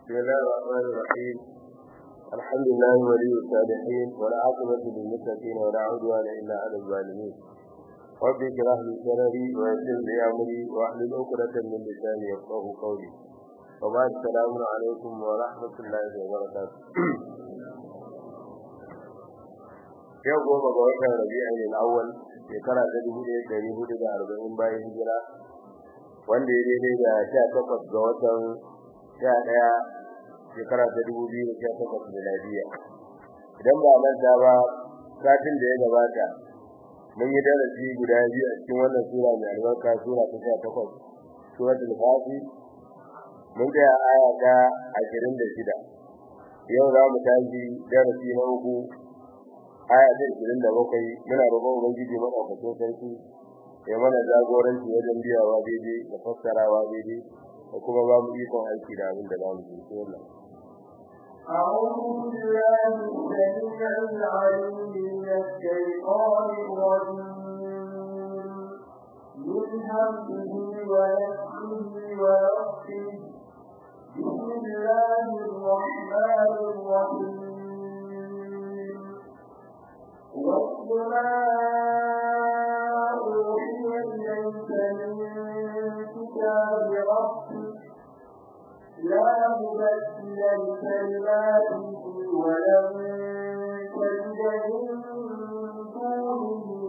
بسم الله الرحمن الرحيم الحمد لله ولي الصالحين والعاقبة للمتقين ولا عدوان إلا على الظالمين رب اشرح لي صدري ويسر لي أمري واحلل عقدة من لساني يفقهوا قولي وبعد السلام عليكم ورحمة الله وبركاته yau goma ga watan rabi'in al-awwal shekara ta dubu ɗaya ɗari hudu da arba'in bayan hijira wanda ya daidai da sha takwas ga watan sha ɗaya shekara ta dubu biyu da sha takwas miladiya idan ba manta ba satin da ya gabata mun yi darasi guda biyu a cikin wannan sura mai albarka sura ta sha takwas suratul fafi mun ga aya ta ashirin da shida yau za mu tashi darasi na uku aya ta 27 muna roƙon ubangiji madaukakin sarki ya mana jagoranci wajen biyawa daidai da fassarawa daidai da kuma ba mu ikon aiki da abin da za mu yi sai wannan أعوذ بالله السميع العليم من الشيطان الرجيم من همزه ونفسه ونفسه بسم الله الرحمن الرحيم والسماء أوحي إليك من كتاب ربك لا مبدل لكلماته ولن تجد من دونه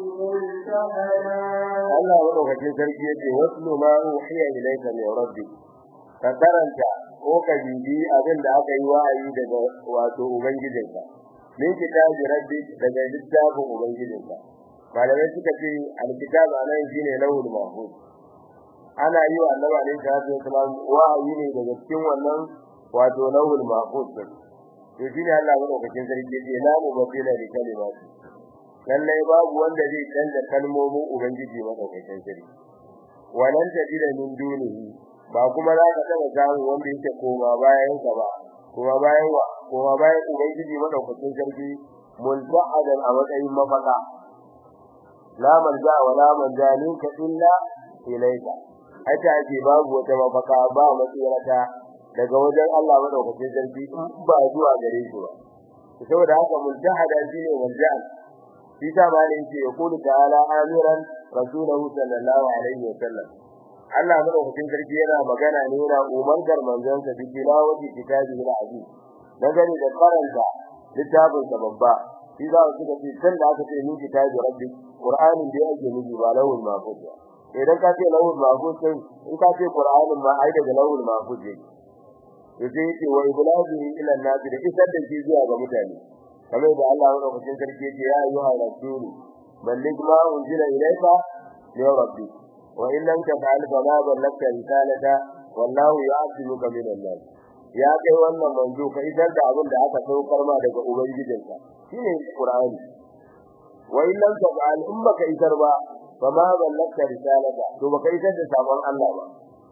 ملتحدا Allah madaukakin sarki yace waslu ma uhiya ilayka min rabbik ka karanta ko ka bibi abin da aka yi wa'ayi daga wato ubangijinka min kitabi rabbik daga littafin ubangijinka malamai suka ce alkitab anan shine lawul mahfuz ana yi wa annabi alaihi salatu wasalam wa'ayi ne daga cikin wannan wato lawul mahfuz din to shine Allah madaukakin sarki yace la mubaddila li kalimati lallai babu wanda zai canza kalmomin ubangiji madaukakin sarki walan tajida min dunihi ba kuma za ka taba samu wanda yake koma bayan ka ba kuma bayan wa kuma bayan ubangiji madaukakin sarki multa'adan a matsayin mafaka la manja wa la manja minka illa ilayka ata ake babu wata mafaka ba matsirata daga wajen Allah madaukakin sarki ba zuwa gare shi ba saboda haka multahada shine walja'al shi ta malin ce ya kulu ta'ala amiran rasulahu sallallahu alaihi wa sallam Allah madaukakin sarki yana magana ne yana umargar manzansa bi tilawati kitabi al-aziz dangane da karanta littafin sa babba shi za su ga san da aka ce ni kitabi rabbi qur'anin da yake miji ba lawul mahfuz idan ka ce lawul mahfuz sai in ka ce qur'anin ma ai daga lawul mahfuz ne yace yace wa iblahi ila an-nas da isar da shi zuwa ga mutane kamar da Allah madaukakin sarki yake ya ayyuha rasulu balligh ma unzila ilayka ya rabbi wa in lam taf'al fama ballagta risalata wallahu ya'tibuka min an-nas ya kai wannan manzo ka idar da abin da aka saukar ma daga ubangijinka shine qur'ani wa in lam taf'al in baka idar ba fama ballagta risalata to baka idar da sabon Allah ba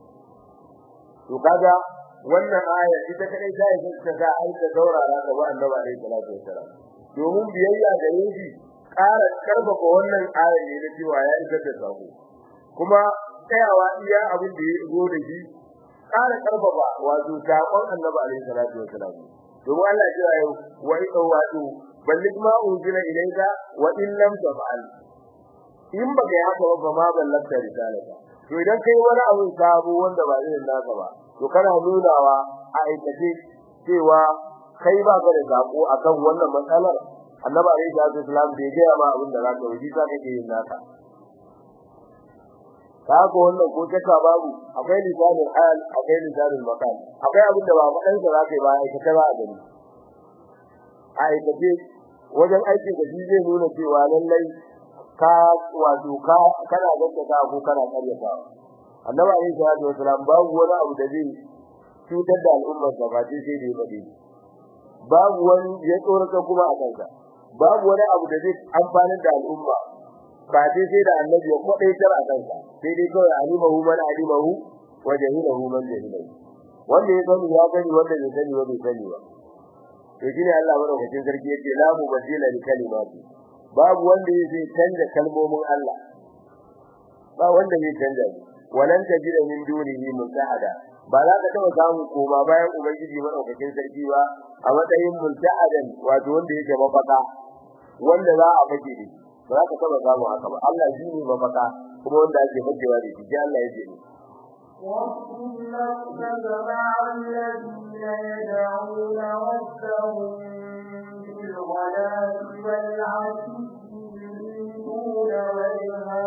to kaga wannan aya ita kadai ta yi ta ga ai ta saurara ga annabi alaihi salatu wasalam domin biyayya ga yanki ƙara karfafa wannan aya ne na cewa ya isa da sako kuma tsayawa iya abin da ya zo da shi ƙara karfafa wato sakon annabi alaihi salatu wasalam domin Allah ya ce wa ita wato ballig ma unzila ilayka wa in lam taf'al in baka yi haka ba ma ballagta risalata to idan kai wani abu sabo wanda ba irin naka ba to kana nunawa a aikace cewa kai ba ka da zako akan wannan matsalar annabi alayhi salatu wasalam bai ga ma abin da zaka yi za ka yin naka kaga wannan ko taka babu akwai lisanin al akwai lisanin maqal akwai abin da ba fadan sa zaka yi ba aikace ba a gani a aikace wajen aikin da zai nuna cewa lallai ka wato ka kana gaskata ko kana karyata annabi alayhi salatu wasalam babu wani abu da zai cutar da al'ummar sa ba sai sai da yake babu wani ya tsorata kuma a kansa babu wani abu da zai amfani da al'umma ba sai sai da annabi ya kwadaitar a kansa sai dai kawai alimahu man alimahu wa jahilahu man jahilahu wanda ya sani ya sani wanda bai sani ba bai sani ba to shine Allah madaukakin sarki yake la mubaddila li kalimati babu wanda zai canza kalmomin Allah ba wanda zai canza walan tajida min dunihi mutahada ba za ka taba samu koma bayan ubangiji madaukakin sarki ba a matsayin multa'adan wato wanda yake mafaka wanda za a fake da ba za ka taba samu haka ba Allah shi ne mafaka kuma wanda ake fakewa da shi Allah ya ce واصبر نفسك مع الذين يدعون ربهم بالغداة والعشي يريدون وجهه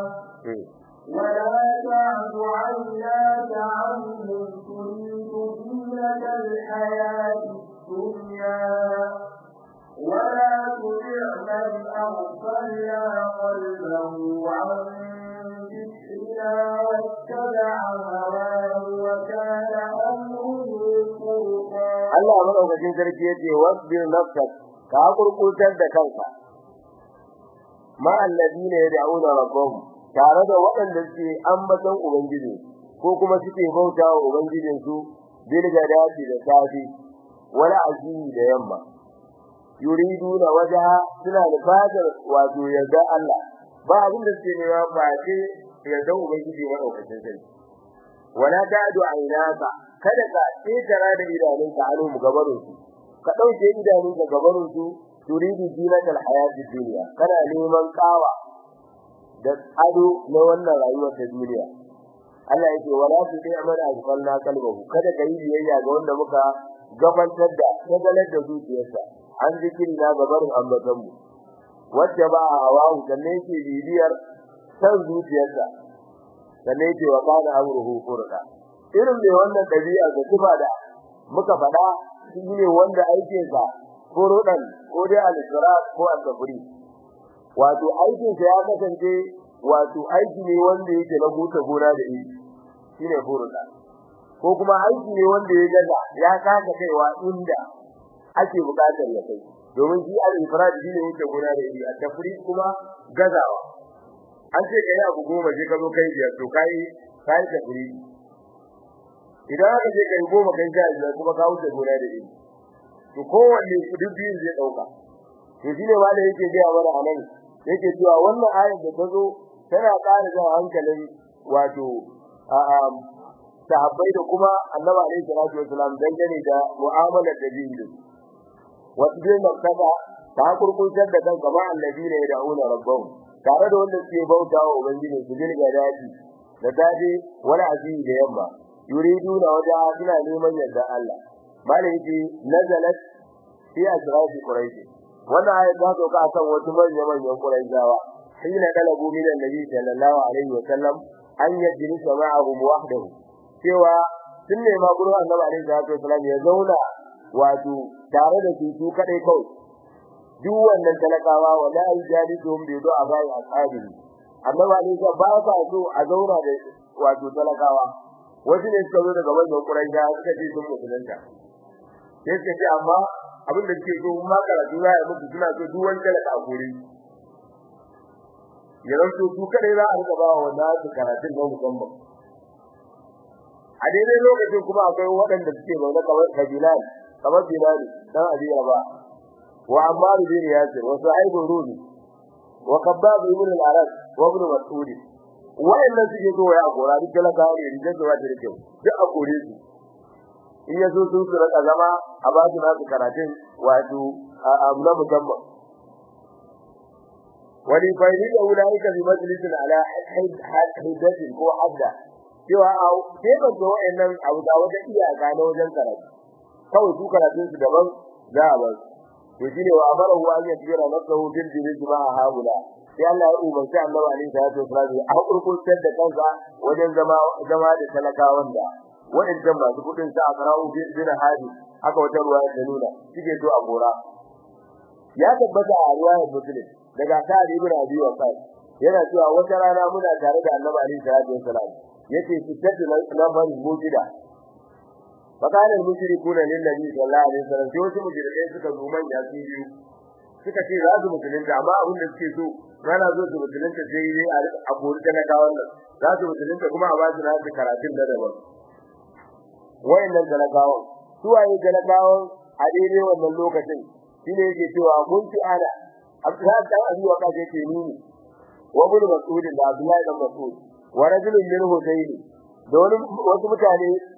ولا تعد عيناك عنهم تريد زينة الحياة الدنيا ولا تطع من أغفلنا قلبه عن ذكرنا واتبع هواه وكان أمره فرطا Allah madaukakin sarki yace wasbir nafsak ka kurkutar da kanka ma alladina yad'una rabbahum tare da waɗanda suke ambaton ubangiji ko kuma suke bautawa ubangijin su bil gadati da safi wala azimi da yamma yuriduna waja suna da fadar wato yarda Allah ba abin da suke nema ba ce yarda ubangiji madaukakin sarki wala ta'du aynaka kada ka tsara da idanunka anu mu gabarin su ka dauke idanunka gabarin su turidu zinatal hayati dunya kana neman kawa da ado na wannan rayuwar ta duniya Allah yake wala tu sai amana azfalna qalbahu kada ka yi biyayya ga wanda muka gabatar da tagalar da zuciyarsa an zikiri na gabarin ambatan mu wacce ba hawahu sanne yake bibiyar san zuciyarsa sanne yake wa kana amruhu furda irin mai wannan dabi'a da tuba da muka faɗa shi ne wanda aikinsa furudan ko dai al-israr ko al-tafri wato aikinsa ya kasance wato aiki ne wanda yake na buta gona da yi shine furuda ko kuma aiki ne wanda ya gaza ya kasa kaiwa inda ake bukatar ya kai domin shi al-ifrad shine yake gona da yi al-tafri kuma gazawa an ce kai abu goma je ka zo kai biyar to kai kai tafri idan aka je kai goma kai sha biyar kuma ka wuce gona da yi to kowanne duk biyun zai dauka to shine wanda yake ga mana anan yake cewa wannan ayar da ta zo tana ƙara jan hankalin wato sahabbai da kuma annabi alaihi salatu wasalam dangane da mu'amalar da biyu da wasu bin martaba ta kurkuntar da kan kama annabina ya da'una rabbahum tare da wanda suke bauta wa ubangiji su jin ga daji da dade wani azizi da yamma yuriduna waja suna neman yarda Allah malaki nazalat fi asrafi quraish wannan ayat ta sauka akan wasu manyan manyan quraishawa hina dalabu min annabi sallallahu alaihi wa sallam an yajlisa ma'ahum wahdahu cewa sun nema gurin annabi alaihi salatu wasallam ya zauna wato tare da su su kadai kawai duk wannan talakawa wala yajlisuhum bi du'a bai ashabi annabi alaihi salatu ba sa so a zauna da wato talakawa wasu ne suka zo daga wajen quraisha suka ce sun musulunta sai suka ce amma abin da suke so ma karatu za a yi muku suna so duk wani talaka a kore ya zanto su kadai za a rika ba wa wanda su karatun na musamman a daidai lokacin kuma akwai waɗanda suke zaune kamar kabilan kamar bilal dan abiya ba wa ammar bin yasir wa sa'id rumi wa kabbab ibn al-arab wa ibn mas'ud wa'annan suke so ya gora duk talaka ne rijin da wata da kyau duk a kore su in yazo sun su raka zama a ba su nasu karatun wato abu na musamman wani fa'ili da ulaika bi majlisin ala hiddatin ko hadda cewa a keban da wa'annan abu da wata iyaka na wajen karatu kawai su karatun su daban za a bar to shine wa amara huwa an yajira nafsuhu bil jirid ma haula sai Allah ya umarci Annabi alaihi salatu wasallam a kurkurtar da kansa wajen zama zama da talakawan da waɗancan masu kudin sa a karau bin hadi aka wata ruwa da nuna suke so a gora ya tabbata a riwayar muslim daga sa'ad ibn abi waqas yana cewa wata rana muna tare da annabi alaihi salatu wasalam yace fitatu lamar mujida fakalan mushrikuna lillahi sallallahu alaihi wasallam sai wasu mushrikai suka zo manya su biyu suka ce za su musulunta amma abin da suke so rana zo su musulunta sai yi a kori talakawan nan za su musulunta kuma a ba su nasu karatun da daban wayannan talakawan su waye talakawan a daidai wannan lokacin shine yake cewa mun ci ana Abdullah dan Abi Waqas yake nuni wa ibn Mas'ud da Abdullah dan Mas'ud wa rajulun min Husayn da wani wasu mutane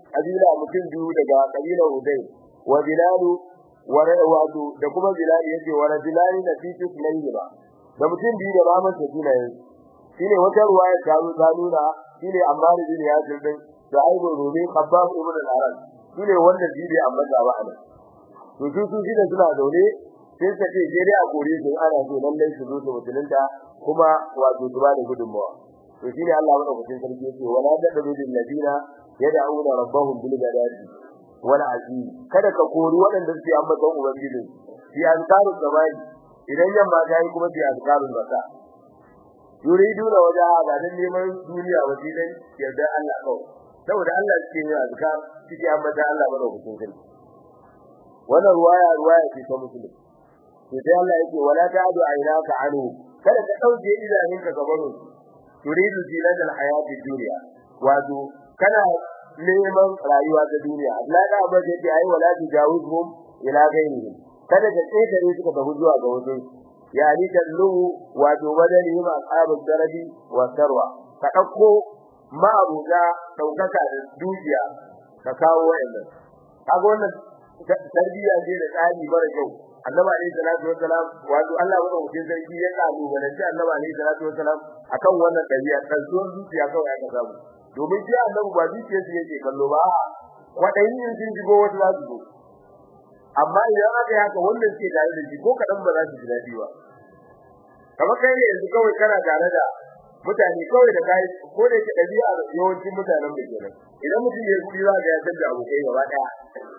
kabila mutum biyu daga kabilar Hudayr wa Bilal wa Rawadu da kuma Bilal yace wa rajulani da fi tusmayhi ba da mutum biyu da baman sa sunayen shine wata ruwaya ta zo ta nuna shine Ammar bin Yasir din da Abu Rumi Khabbab ibn al-Arab shine wanda jibi amma da ba ana to su su shine suna zaune sai ka ce sai dai a kore su ana so lallai su zo su mutunta kuma wato su ba da gudunmawa to shine Allah madaukakin sarki yake wala tadru lil ladina yad'una rabbahum bil ghadati wal ashi kada ka kori waɗanda suke ambaton ubangiji fi azkaru gabai idan yamma ta yi kuma fi azkarun baka yuriduna waja ga dan neman duniya waje dai yarda Allah kawai saboda Allah suke yin azkar suke ambata Allah madaukakin sarki wannan ruwaya ruwaya ce ta musulmi to sai Allah yake wala ta'du aynaka anhu kada ka dauke idanunka gaban su turidu zinata alhayati dunya wato kana neman rayuwa ta duniya Allah da ba zai ce ai wala tujawizhum ila ghayrihim kada ka tsere suka tafi zuwa ga wasu yani kallu wato badali ma ashabul darabi wa sarwa ka dauko ma'abuda daukaka da dukiya ka kawo wa'annan kaga wannan tarbiyya ce da tsari mara kyau annabi alayhi salatu wassalam wato Allah wa mutum sarki ya kalu balanci annabi alayhi salatu wassalam akan wannan dabi'a kan zo zuciya kawai aka samu domin shi annabi ba zuciya shi yake kallo ba kwadayin yin sun jigo wata za su zo amma idan aka yi haka wannan ke tare da shi ko kadan ba za su ji dadi ba kamar kai ne yanzu kawai kana tare da mutane kawai da kai ko da ke dabi'a yawancin mutanen da kenan idan mutum ya kudi za ga ya san da abokai gaba daya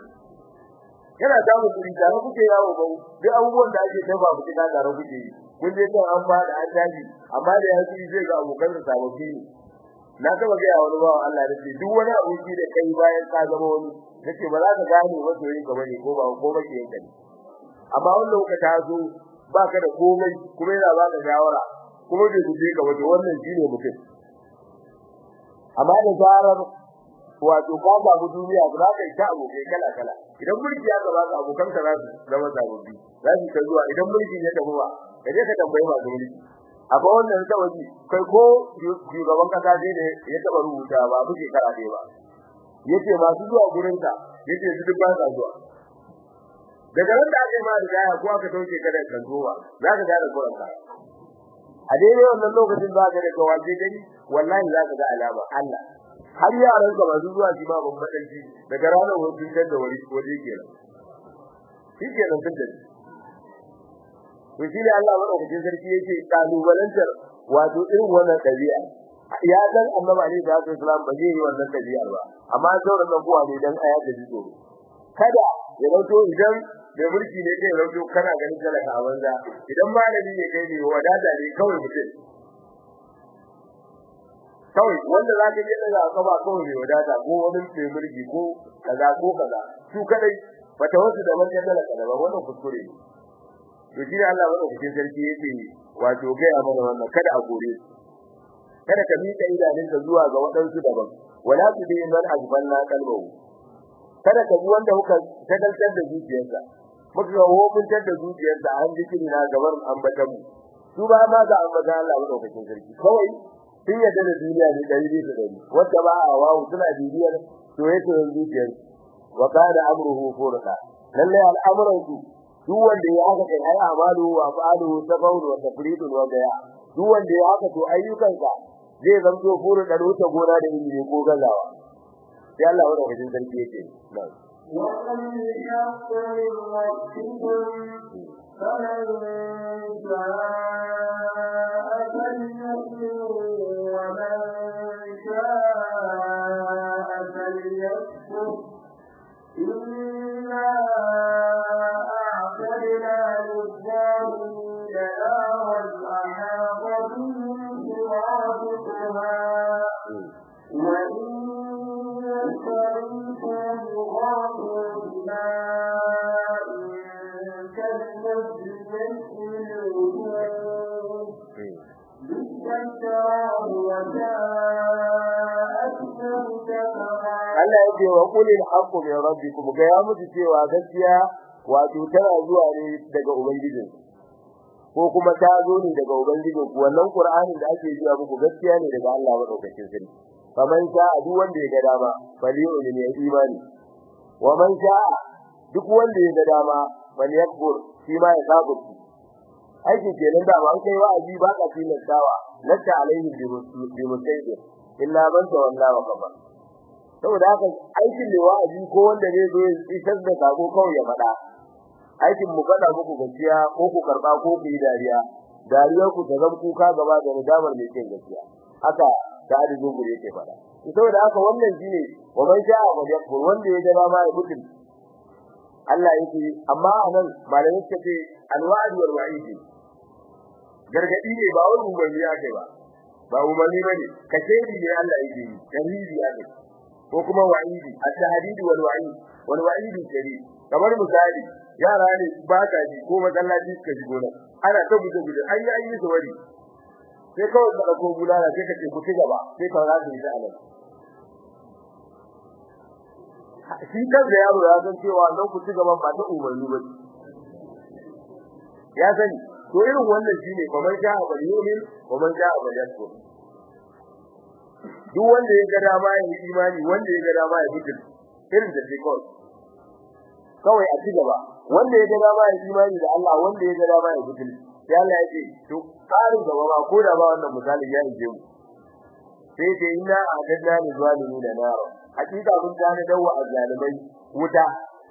yana samun kudi tare kuke yawo ba duk abubuwan da ake dafa ku kina tare kuke yi kun je kan an ba da an tashi amma da ya kudi zai ga abokan sa sababbi ne na taba ga wani bawan Allah da ce duk wani aboki da kai bayan ka zama wani nace ba za ka gane masoyin ka bane ko ba ko ba ke yanka ne amma wannan ka taso ba ka da komai kuma yana ba ka shawara kuma bai guje ka wato wannan shine mutum amma da zarar wato ka ba mu duniya ba za ka yi ta abokai kala kala idan mulki ya gaba ka abokan ka za su zama sababbi za su ta zuwa idan mulki ya tafi ba ka je ka tambayi masu mulki akwai wannan ta waje kai ko shugaban kasa dai da ya taba rubuta ba buke karate ba yace masu zuwa gurin ka yace su duk ba sa zuwa daga nan da ake ma da gaya ko aka dauke ka da kanzuwa za ka gane gurin ka a daidai wannan lokacin za ka da kawaje gani wallahi za ka ga alama Allah har yaran ka masu zuwa shi ma ban madanci daga ranar wajen da wani waje kenan shi kenan tun da to shi ne Allah madaukakin sarki yake kalubalantar wato irin wannan dabi'a ya dan annabi alaihi salatu wasalam ba zai yi wannan dabi'a ba amma sauran nan kuwa ne dan aya da jito kada ya rauto idan da mulki ne kai rauto kana ganin talaka a banza idan malami ne kai ne wadada ne kawai mutum kawai wanda za ka je daga kaba kawai ne wadata ko wani mai mulki ko kaza ko kaza su kadai bata wasu da wannan talaka da wannan kuskure ne to shi Allah madaukakin sarki yake wato ga ya mana wannan kada a gore kada ka mika idanunka zuwa ga wadansu daban wala tudi man ajbanna qalbahu kada ka bi wanda kuka tagaltar da zuciyarsa muka ga hukuncin da zuciyarsa an zikiri na gaban ambatan mu su ba ma ga ambatan Allah madaukakin sarki kawai sun yadda da duniya ne dari bisa dari wanda ba a wawu suna bibiyar soyayyen zuciyar wa kana amruhu furqa lalle al'amuran su duk wanda ya haka kai ai amalu wa fa'alu tabawul wa tafridu wa baya duk wanda ya haka to ayyukanka zai zanto furu da ruta gona da ilimi ko gazawa sai Allah wanda wajen sarki yake na'am وَمَنْ يَحْقُرِ رَبِّكُمْ فَمَنْ شَاءَ فَلْيُؤْمِنْ وَمَنْ شَاءَ فَلْيَكْفُرْ إِنَّا أَعْتَدْنَا لِلظَّالِمِينَ نَارًا أَحَاطَ بِهِمْ سُرَادِقُهَا وَإِن يَسْتَغِيثُوا يُغَاثُوا بِمَاءٍ كَالْمُهْلِ يَشْوِي الْوُجُوهَ بِئْسَ الشَّرَابُ وَسَاءَتْ مُرْتَفَقًا Allah yake wa qulil haqqu min rabbikum ga ya mutu cewa gaskiya wato tana zuwa ne daga ubangijin ko kuma ta zo ne daga ubangijin ku wannan qur'anin da ake jiya muku gaskiya ne daga Allah madaukakin sarki faman sha'a duk wanda ya ga dama falyu'min ya imani wa man sha'a duk wanda ya ga dama falyakfur shi ma ya kafirci aikin kenan da ba kai wa'azi ba ka tilastawa laka alaihi bi musayyid illa man tawalla wa kafar saboda haka aikin da wa'azi ko wanda ne zo isar da sako kawai ya faɗa aikin mu faɗa muku gaskiya ko ku karba ko ku yi dariya dariyar ku ta zama kuka gaba da nadamar mai cin gaskiya haka da adadin gure yake faɗa saboda haka wannan shine wa man sha'a wa yakfur wanda ya gaba ma ya mutum Allah yake amma anan malamin suka ce alwa'd wal wa'id gargadi ne ba wani umarni ake ba ba umarni bane kashedi ne Allah yake yi tarihi ake ko kuma wa'idi at-tahdid wal wa'id wal wa'id shari kamar misali yara ne ba ka ji ko masallaci suka ji gona ana ta guje guje an yi ayi wari sai kawai ka dauko bulala sai ka ce ku ci gaba sai ka rasa ita anan shi kan da yaro ya san cewa nan ku ci gaba ba ta umarni ba ya sani to irin wannan shine kamar ja a yumin kamar ja a yasku duk wanda ya ga dama ya yi imani wanda ya ga dama ya fitin irin da sai kawai kawai a ci gaba wanda ya ga dama ya yi imani da Allah wanda ya ga dama ya fitin sai Allah ya ce to karin gaba ba ko da ba wannan misalin ya yi mu sai dai inna a'adna lil zalimin nara hakika mun gane dawa azzalimai wuta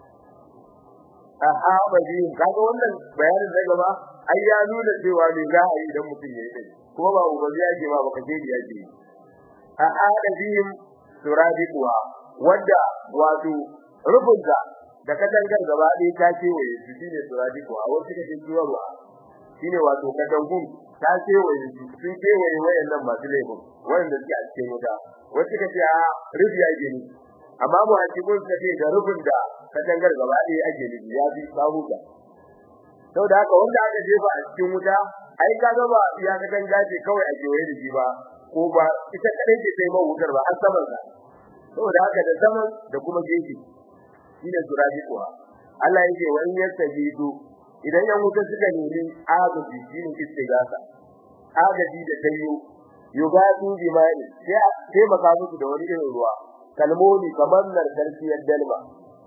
aha bajin kaga wannan bayanin da gaba ai ya nuna cewa me za a yi idan mutum ya yi dai kuma ba ubangi yake ba baka je da yake aha da bihim suradiqwa wanda wato rubunta da katangar gaba ɗaya ta ce waye su shine suradiqwa wasu kace ciwarwa shine wato katangun ta ce waye sun ce waye wayannan masu laifin wayanda suke a cikin wuta wasu kace a rubi yake ni amma mu hakikun kace da rubun da katangar gaba ɗaya ake nufi ya bi samu da saboda haka wanda aka jefa a cikin wuta ai ka ga ba ya katanga ce kawai a kewaye da shi ba ko ba ita kadai ce sai wutar ba har saman sa saboda haka da saman da kuma gefe shine surabi kuwa Allah yake wa in yastajidu idan yan wuta suka nemi agaji shine istigasa agaji da tayo yugatu bimani sai sai maka musu da wani irin ruwa kalmomi kamar narkarciyar dalma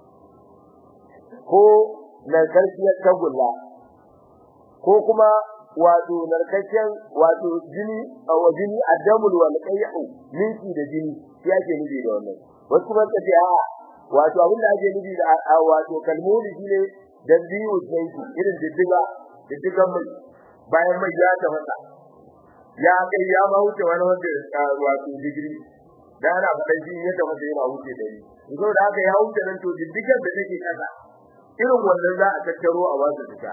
ko narkarciyar tagulla ko kuma wato narkakken wato jini a wajini addamul wal qayhu minki da jini shi ake nufi da wannan wasu kuma kace a wato abinda ake nufi da wato kalmomi shine da biyu sai irin diddiga diddigan mai bayan mai ya ta masa ya kai ya ma wuce wani wanda wato digiri da ana faɗa shi ya ta masa yana wuce da ni so da haka ya wuce nan to diddigan da take kasa irin wannan za a tattaro a wasu fita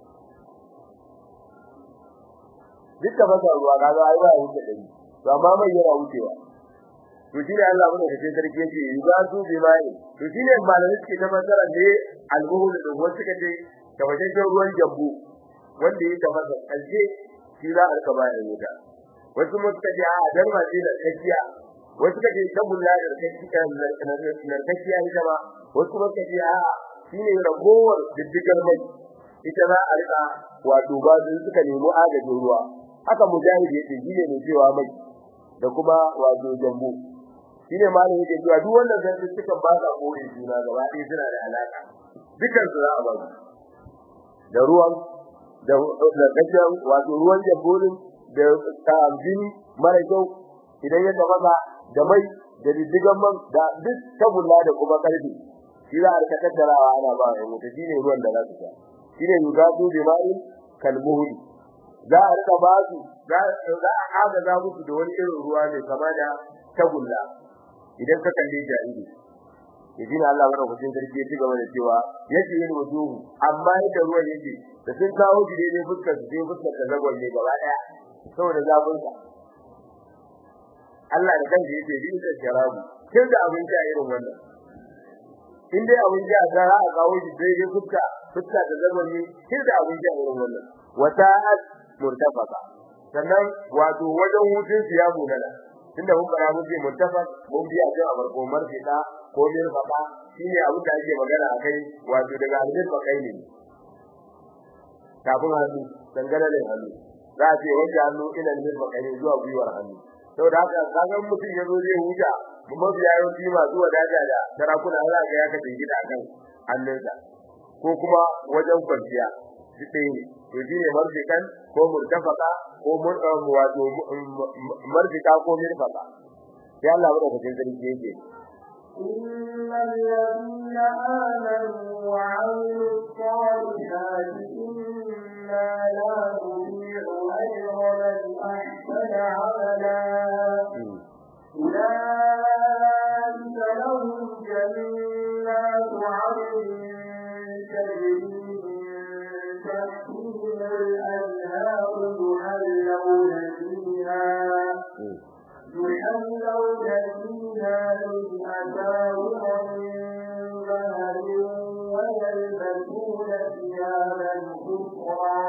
duka ba ruwa kaga ai ba wuce da ni to amma mai yana wucewa to shi ne Allah mun kace sarki yake yuga su bi mai to shi ne malamin suke ta masara ne albuhul da wasu kace ta wajen ruwan jambu wanda ya tafasa kalje shi za a rika bayar wuta wasu mun kace a dan ma shi da kaciya wasu kace tabulla da kaciya na kaciya ita ba wasu mun kace a shine ragowar diddigar mai ita za a rika wato ba su suka nemi agajin ruwa haka mujahid yake shine ne cewa mai da kuma wato jambu shine malamin yake cewa duk wannan zan suka ba sa koyi juna gaba ɗaya suna da alaka dukan su za a ba da ruwan da da kajan wato ruwan jamburin da jini mara kyau idan ya tafasa da mai da diddigan man da duk tabulla da kuma karfi shi za a rika tattarawa ana ba wa mutum shine ruwan da za su sha shine yugadu bi ma'in kalmuhli za a rika ba su za a haga za musu da wani irin ruwa ne kama da tagulla idan ka kalle jariri yaji na Allah wannan hujjin sarki ya ci gaba da cewa yace yin wuduhu amma yadda ruwan yake da sun kawo shi daidai fuskar su sai fuskar ta zagwal ne gaba daya saboda zafin sa Allah da kansa yace bi da sharabu kin da abin sha irin wannan in dai abin sha za a kawo shi daidai fuska fuska da zagwal ne kin da abin sha irin wannan wata'at murtafaka sannan wato wajen hutun su ya munana tunda mun fara muke muttafaq mun biya jin a farko marfita ko mir faka shine abin da ake magana akai wato daga almin fakai ne kafin hannu dangane da hannu za a ce wanda hannu ila almin fakai zuwa gwiwar hannu saboda haka kaga mutum ya zo zai huta mu mafi yawanci masu wadata da sarakuna za ga ya kace gida akan hannunsa ko kuma wajen kwanciya shi ɗaya ne to shi ne marfikan ko murtafaka ko wato marfika ko mirfaka sai Allah ya rubuta sarki yake إن الذين آمنوا وعملوا الصالحات إنا لا نضيع أجر من أحسن عملا أولئك لهم جنات عدن تجري من تحتهم الأنهار يحلون فيها يحلون فيها من أساور من ذهب ويلبسون ثيابا خضرا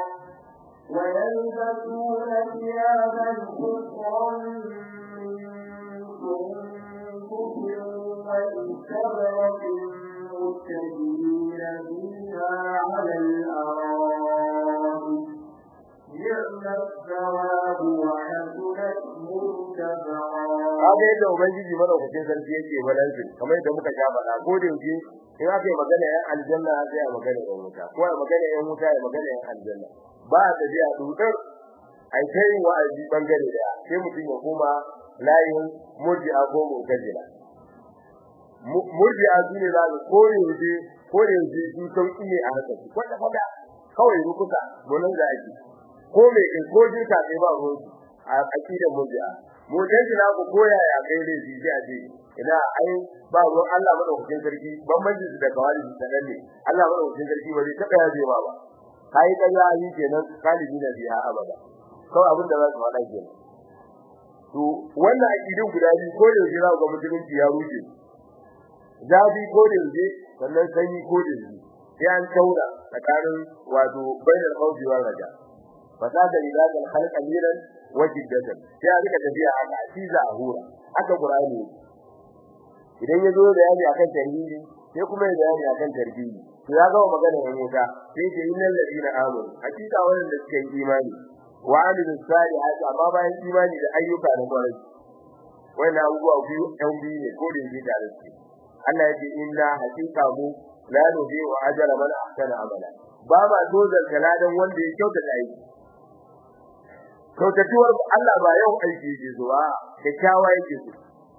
ويلبسون ثيابا خضرا من سندس واستبرق متكئين فيها على الأرائك نعم الثواب وحسنت مرتفعا kaga yadda ubangiji madaukakin sarki yake balansin kamar yadda muka sha faɗa ko da yake in aka yi magana yan aljanna sai a magana yan wuta ko a magana yan wuta ya magana yan aljanna ba a tafiya dudar ai kai wa'azi bangare da sai mutum ya koma layin murji'a ko mu'tazila murji'a su ne za su kore yaushe kore yaushe su sauki ne a haka kwata kwata kawai rukuka gonan da ake ko me ko jirka sai ba ruwan a akidar murji'a mu dai na ku koya ya kai dai shi a ce ina ai ba ruwan Allah madaukakin sarki bambanci da kawali da ne Allah madaukakin sarki ba zai taba yaje ba ba kai da ya yi kenan kalibi na biya abada kawai abin da za su faɗa kenan to wannan akidin guda biyu ko da jira ga musulunci ya rushe zabi ko da yaje sannan sanyi ko da yaje sai an taura tsakanin wato bainal khawfi wal raja fasada lidal khalq amiran wajiddatan sai a rika tafiya haka shi za a hura haka qur'ani idan ya zo da yani akan tarihi sai kuma ya bayani akan tarbiyi to ya gama magana ne wuta sai ce innal ladina amanu hakika wannan da suka yi imani wa amilus salihati amma bayan imani da ayyuka na kwarai wannan abubuwa biyu ɗan biyu ne ko da yake tare su Allah ya ce inna hakika mu la nubi wa ajra man ahsana amala ba ma dozar kaladan wanda ya kyautata aiki kyautatuwar Allah ba yau aiki yake zuwa kyakkyawa yake so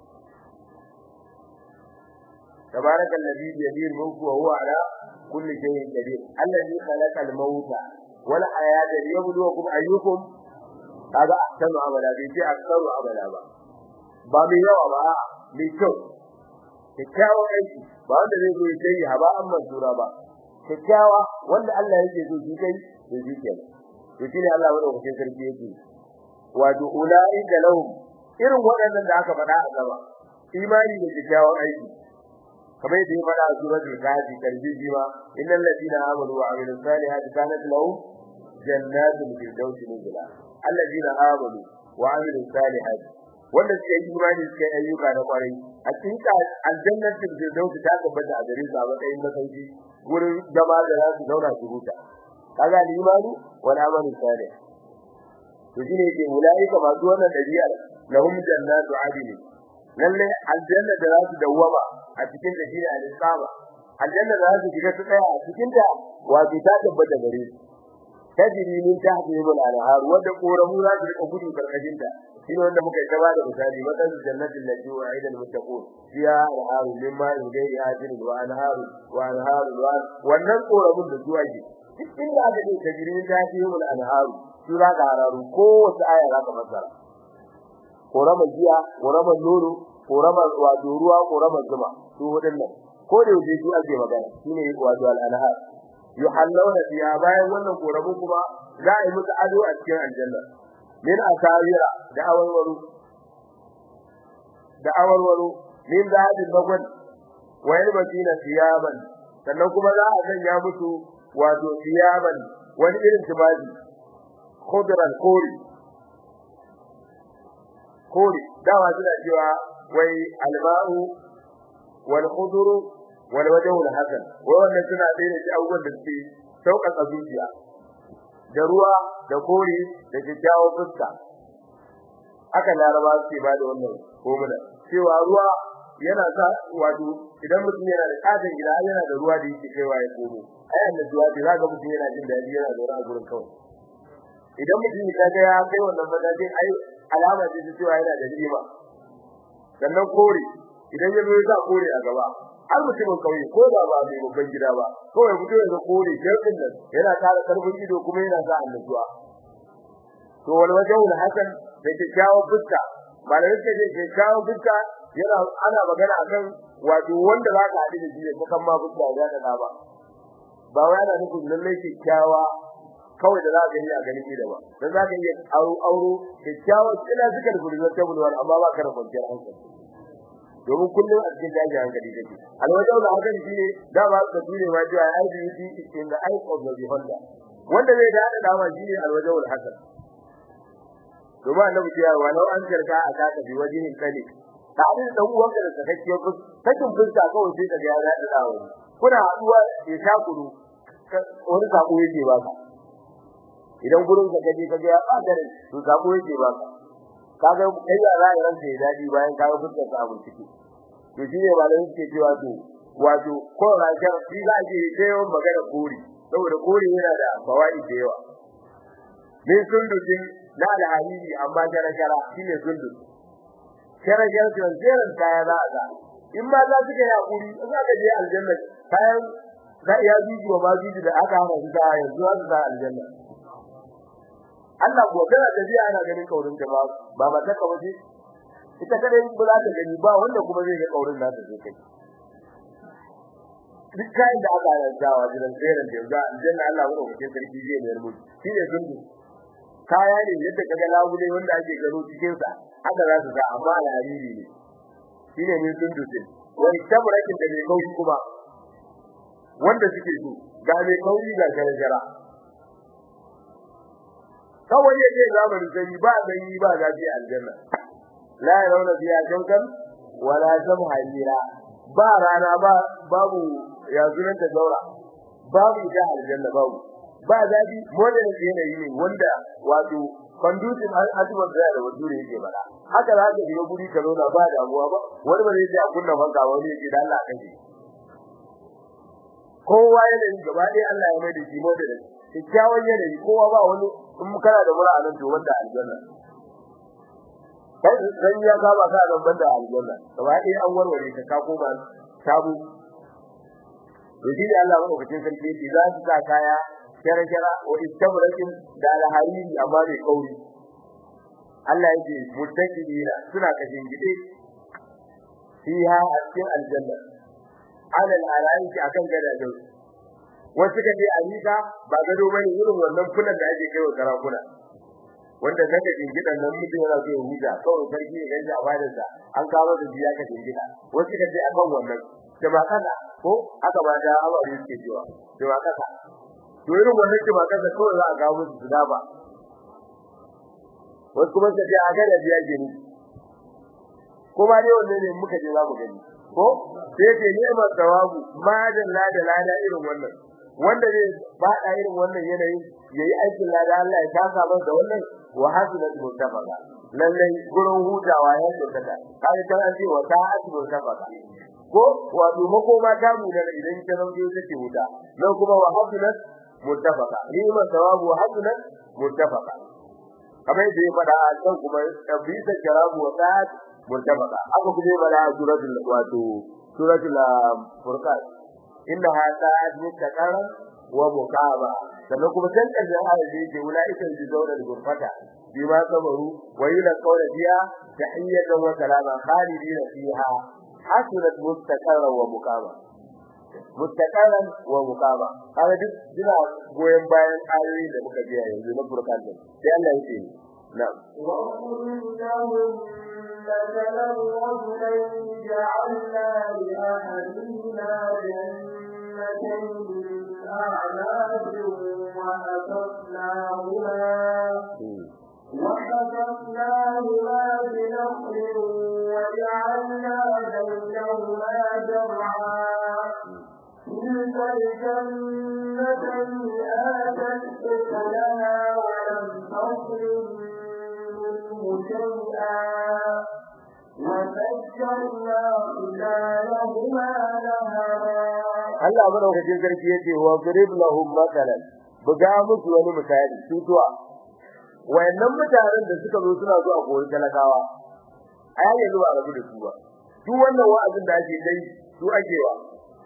تبارك الذي بيده الملك وهو على كل شيء قدير الذي خلق الموت والحياة ليبلوكم أيكم هذا أحسن عملا بيجي أكثر عملا با ba mai yawa ba mai kyau kyakkyawan aiki ba wanda zai zo ya yi haba an mansura ba kyakkyawa wanda Allah yake so shi kai to shi kenan to shine Allah wanda kuke sarki yake wato ulai da lahum irin waɗannan da aka faɗa a gaba imani da kyakkyawan aiki kamar yadda ya faɗa a suratul kafi tarbiyi ma innal ladina amanu wa amilus salihati kanat lahum jannatul firdausi nuzula alladina amanu wa amilus salihati wanda suka yi imani suka yi ayyuka na kwarai a cikin aljannatul firdausi ta tabbata a gare su a matsayin masauki gurin zama da za su zauna su huta kaga imani wal amalu salih to shine yake ulaika masu wannan dabi'ar lahum jannatu adn lalle aljanna da za su dawwama a cikin da shine al-isaba aljanna da za su shiga su tsaya a cikin ta wato ta tabbata gare su tajri min tahtihim al-anhar wanda koramu za su rika gudu karkashin ta shine wanda muka yi gaba da misali madan jannati allati wa'ida al-muttaqun fiha al-anhar min ma'in ghairi ajin wa anhar wa anhar wannan koramun da zuwa ji duk inda aka ce tajri min tahtihim al-anhar su za ka hararu ko wata aya za ka fassara koramar jiya koramar nono koramar wato ruwa koramar zuma su wadannan ko da yake su ake magana shine wato al-anhar yuhallawna fiha bayan wannan koramu kuma za a yi musu ado a cikin aljanna min asawira da awarwaru da awarwaru min zahabin bagwan wa yalbasina thiyaban sannan kuma za a sanya musu wato thiyaban wani irin tubabi khudran kori kori dawa suna cewa wai alba'u wal khudru wal wajhu al hasan wai wannan suna da shi abubuwan da suke sauƙaƙa zuciya da ruwa da kori da kyakkyawan fuska haka laraba suke ba da wannan komuna cewa ruwa yana sa wato idan mutum yana da katon gida yana da ruwa da yake kaiwa ya komo ai annabi zuwa da zaka mutum yana jin dadi yana zaune a gurin kawai idan mutum ya ga ya kai wannan matakin ai alama ce ta cewa yana da rima sannan kore idan ya zo ya sa kore a gaba har mutumin kauye ko da ba mai babban gida ba kawai mutum ya kore jirgin nan yana tara karfin ido kuma yana sa annabuwa to wal wajhul hasan da kyakkyawan fuska malamin ce ce kyakkyawan fuska yana ana magana akan wato wanda za ka haɗu da shi ko kan ma fuska ya da ba ba wai ana nufin lallai kyakkyawa kawai da za ka yi a ganin gida ba dan za ka iya auro auro kyakkyawan kila suka da gurbin tabulwar amma ba ka da kwanciyar hankali domin kullum a cikin daji hankali kake alwajau da hakan shine da ba ka dure ma cewa ai bi in the eye of the beholder wanda zai da dama shine alwajau da hakan domin annabi ya wa law an jarka a ka bi wajihin kalik ta abin dan uwan da sakakkiyar fus sakin fuska kawai sai ka ga ya da dawo kuna haduwa ya sha kuru wani sako yake ba ka idan gurin ka kaje ka ga ya bangare to sako yake ba ka kaga kai ya za ran sai dadi bayan kaga fuskar sa abun ciki to shine malamin ke cewa to wato ko rajar shi za ke yi yawan magana kori saboda kori yana da bawai da yawa ne sundudin na alhariri amma jara jara shine sundud jara jara to jeran kaya za a in ma za su ga yakuri za ka je aljanna kayan za iya biji wa ma biji da aka hana su da yanzu za su ga aljanna Allah ko kana tafiya ana ganin kaurin ta ba ba mata ka waje ita kada yin ba za ta gani ba wanda kuma zai ga kaurin nata sai kai duk kayan da aka rantawa jiran tseren da yanzu aljanna Allah ko kake sarki zai mayar mu shi ne sundu kaya ne yadda kaga labule wanda ake gano cikin sa haka za su ga amma alhariri ne shine ne sundu din wani tabrakin da mai kaushi kuma wanda suke so ga mai kaushi ga gargara kawai yake zamanin sai ba gani ba zafi aljanna la yarawna fiha shawkan wala zamharira ba rana ba babu ya zuran da daura babu ita aljanna babu ba zafi modern yanayi ne wanda wato conducive har asibar da da wajure yake bada haka za ka shiga guri ka zauna ba damuwa ba wani ba zai ji a kunna fanka wani yake da Allah kan shi kowa yanayi gaba ɗaya Allah ya mai da shi modern kyakkyawan yanayi kowa ba wani in kana da mura nan to wanda aljanna kai dan ya ga ba ka da banda aljanna gaba ɗaya an warware ka ka koma sabu to shi ne Allah madaukakin sarki yake za su sa kaya kera kera wa istabrakin da alhariri amma bai kauri Allah yake muttaqina suna kashin gide fiha a cikin aljanna alal alaiki akan gadajen wasu ka je alika ba gado bane irin wannan fulan da ake kaiwa sarakuna wanda zaka jingidan nan mutum yana so ya huta kawai sarki ya ganja a bayan sa an kawo da biya ka jingida wasu ka je akan wannan da ba kana ko aka ba da awari suke cewa da ba kasa to irin wannan ke ba kasa kawai za a kawo musu su ba wasu kuma ka je a ga da biya gini kuma dai wannan ne muka je za mu gani ko sai ce ni'mat tawabu madan la da lada irin wannan wanda zai bada irin wannan yanayin yayi aikin lada Allah ya taka masa da wannan wa hasanat mutafaqa lalle gurin hutawa ya tsaka kai kan an ce wa ta'at mutafaqa ko wato makoma ta mu da idan ta rauke take huta nan kuma wa hasanat mutafaqa ni'mat tawabu wa hasanat mutafaqa kamar da ya fada a can kuma tabbita jarabu wa ta'at mutafaqa aka kuma bala suratul wato suratul furqan innaha ta'at mutaqarran wa muqaba sannan kuma can karshen ayat da yake ulaika yuzawna al-ghurfata bima sabaru wa yulqawna fiha tahiyatan wa salama khalidina fiha hasunat mustaqarran wa muqaba mustaqarran wa muqaba kaga duk dina goyen bayan ayoyi da muka biya yanzu na furqan din sai Allah yake na'am wa qul مثلا رجلين جعلنا لأحدهما جنتين من أعناب وحفظناهما وحفظناهما بنخل وجعلنا بينهما زرعا تلك الجنتين آتت أكلها ولم تظلم منه شيئا وفجرنا خلالهما نهرا Allah madaukakin sarki yace wa grib lahum matalan buga musu wani misali tutuwa wayannan mutanen da suka zo suna zuwa koyi talakawa ai yanzu ba rabu da su ba duk wannan wa'azin da ake dai su ake wa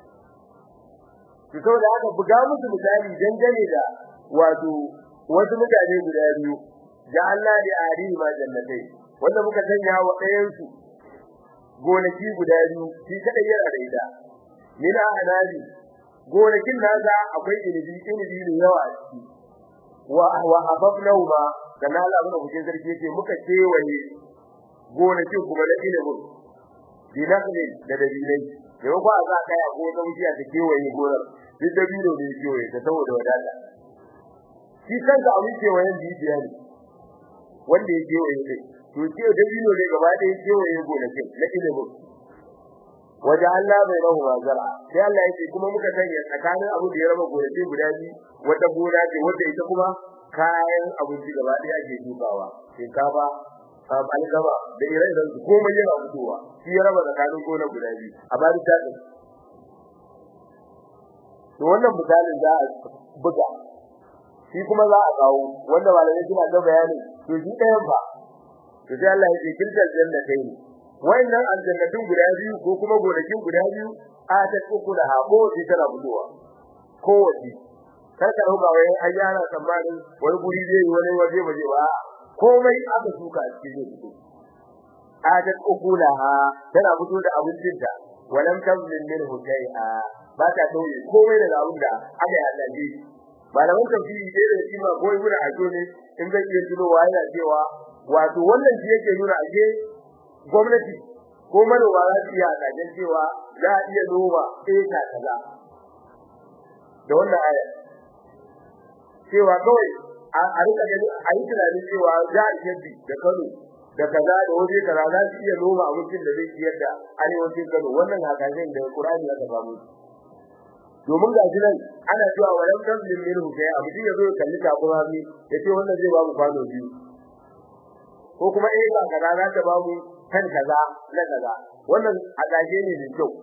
to saboda haka buga musu misali dangane da wato wasu mutane guda biyu da Allah da ari ma jannatai wanda muka sanya wa ɗayan su gonaki guda biyu shi kadai yana da ita mina anabi gonakin nasa akwai inibi inibi ne yawa a ciki wa wa hababnahu ma kana Allah mun kuke sarki yake muka kewaye gonakin kuma da inibin dinakne da dabilai da ba za ka ya gona wuciya ta kewaye gonar duk dabino ne kewaye ta saboda wadata shi kanka abin kewayen bibiya ne wanda ya kewaye ne to ce dabino ne gaba ɗaya kewaye gonakin na inibin waje Allah bai rahu mazara sai Allah yake kuma muka sanya tsakanin abu da ya raba gonaki guda biyu wata gona ce wanda ita kuma kayan abinci gaba ɗaya ake dubawa shinkafa algaba da ire-iren su komai yana fitowa shi ya raba tsakanin gona guda biyu a bari ta ɗin to wannan misalin za a buga shi kuma za a kawo wanda malamai suna ga bayani to shi ɗayan ba to sai Allah ya ce kiltar janna kai ne wayannan aljannatun guda biyu ko kuma gonakin guda biyu a ta uku da habo sai tana fitowa kowace kar ka dauka wai an yana tsammanin wani guri zai yi wani waje waje ba komai aka shuka a cikin fito a ta uku da ha tana fito da abincinta walam tamlin minhu shay'a ba ta tauye komai daga abin da aka yi hallaje malaman tafsiri dai da kima ko ibn ajo ne in zai iya tunowa yana cewa wato wannan shi yake nuna ake gwamnati ko manoma za su iya kajen cewa za a iya noma eka kaza da wannan aya cewa kawai a rika gani a yi tunanin cewa za a iya bi da Kano da kaza da waje kaza za su iya noma abincin da zai ciyar da arewacin Kano wannan hakajen da Qur'ani ya samu domin ga shi nan ana cewa walam taslim minhu sai abu ya zo kalli takura mi yace wannan zai ba mu kwano biyu ko kuma eh ba kaza za ta ba mu kan kaza na kaza wannan adaje ne da kyau